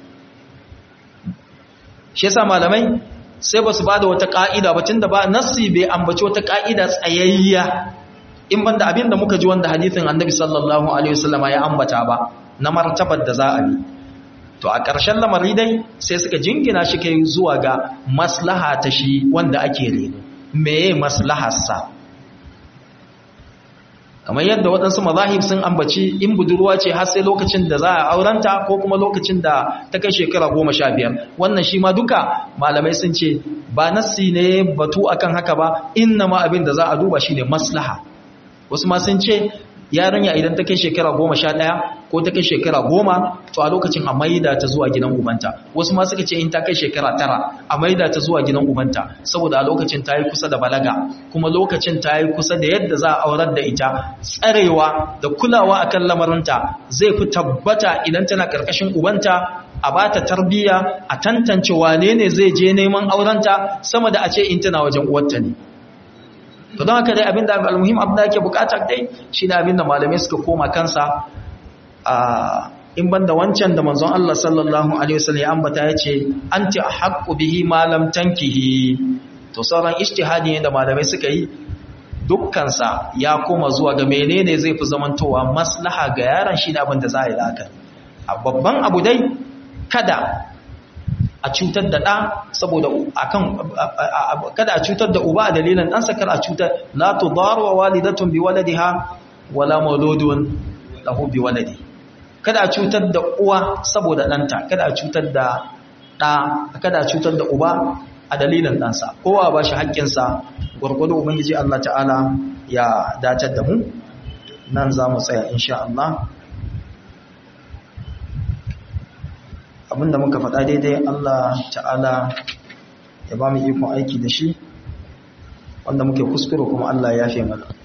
shi yasa malamai sai ba su ba da wata ƙa'ida ba tun da ba nassi bai ambaci wata ƙa'ida tsayayya in banda abin da muka ji wanda hadithin annabi sallallahu alaihi wasallama ya ambata ba na martabar da za a bi to a ƙarshen lamari dai sai suka jingina shi kai zuwa ga maslaha ta shi wanda ake reno meye maslaharsa kamar yadda waɗansu mazahib sun ambaci in budurwa ce har sai lokacin da za a aurenta ko kuma lokacin da ta kai shekara goma sha biyar wannan shi ma duka malamai sun ce ba nassi ne batu akan haka ba inna ma abin da za a duba shine maslaha wasu ma sun ce yarinya idan ta kai shekara goma sha ɗaya ko ta kai shekara goma to a lokacin a maida ta zuwa gidan ubanta wasu ma suka ce in ta kai shekara tara a maida ta zuwa gidan ubanta saboda a lokacin ta yi kusa da balaga kuma lokacin ta yi kusa da yadda za a aurar da ita tsarewa da kulawa akan lamarinta zai fi tabbata idan tana karkashin ubanta a ba ta tarbiyya a tantance wane ne zai je neman aurenta sama da a ce in tana wajen uwarta ne to don haka dai abinda al-muhim abin da yake bukata dai shine abinda malamai suka koma kansa a in banda wancan da manzon Allah sallallahu alaihi wasallam ya ambata yace anti haqqu bihi ma lam tankihi to sauran ijtihadi ne da malamai suka yi dukkan sa ya koma zuwa ga menene zai fi zamantowa maslaha ga yaron shine abin da za a yi laka a babban abu dai kada a cutar da ɗa saboda akan kada a cutar da uba a dalilin ɗansa kar a cutar la tudar wa walidatun bi waladiha wala mauludun lahu bi waladi kada a cutar da uwa saboda ɗanta kada a cutar da ɗa kada a cutar da uba a dalilin ɗansa kowa ba shi haƙƙinsa gwargwado ubangiji Allah ta'ala ya dacar da mu nan za mu tsaya insha Allah abinda muka faɗa daidai Allah ta'ala ya ba mu ikon aiki da shi wanda muke kuskure kuma Allah ya fi mana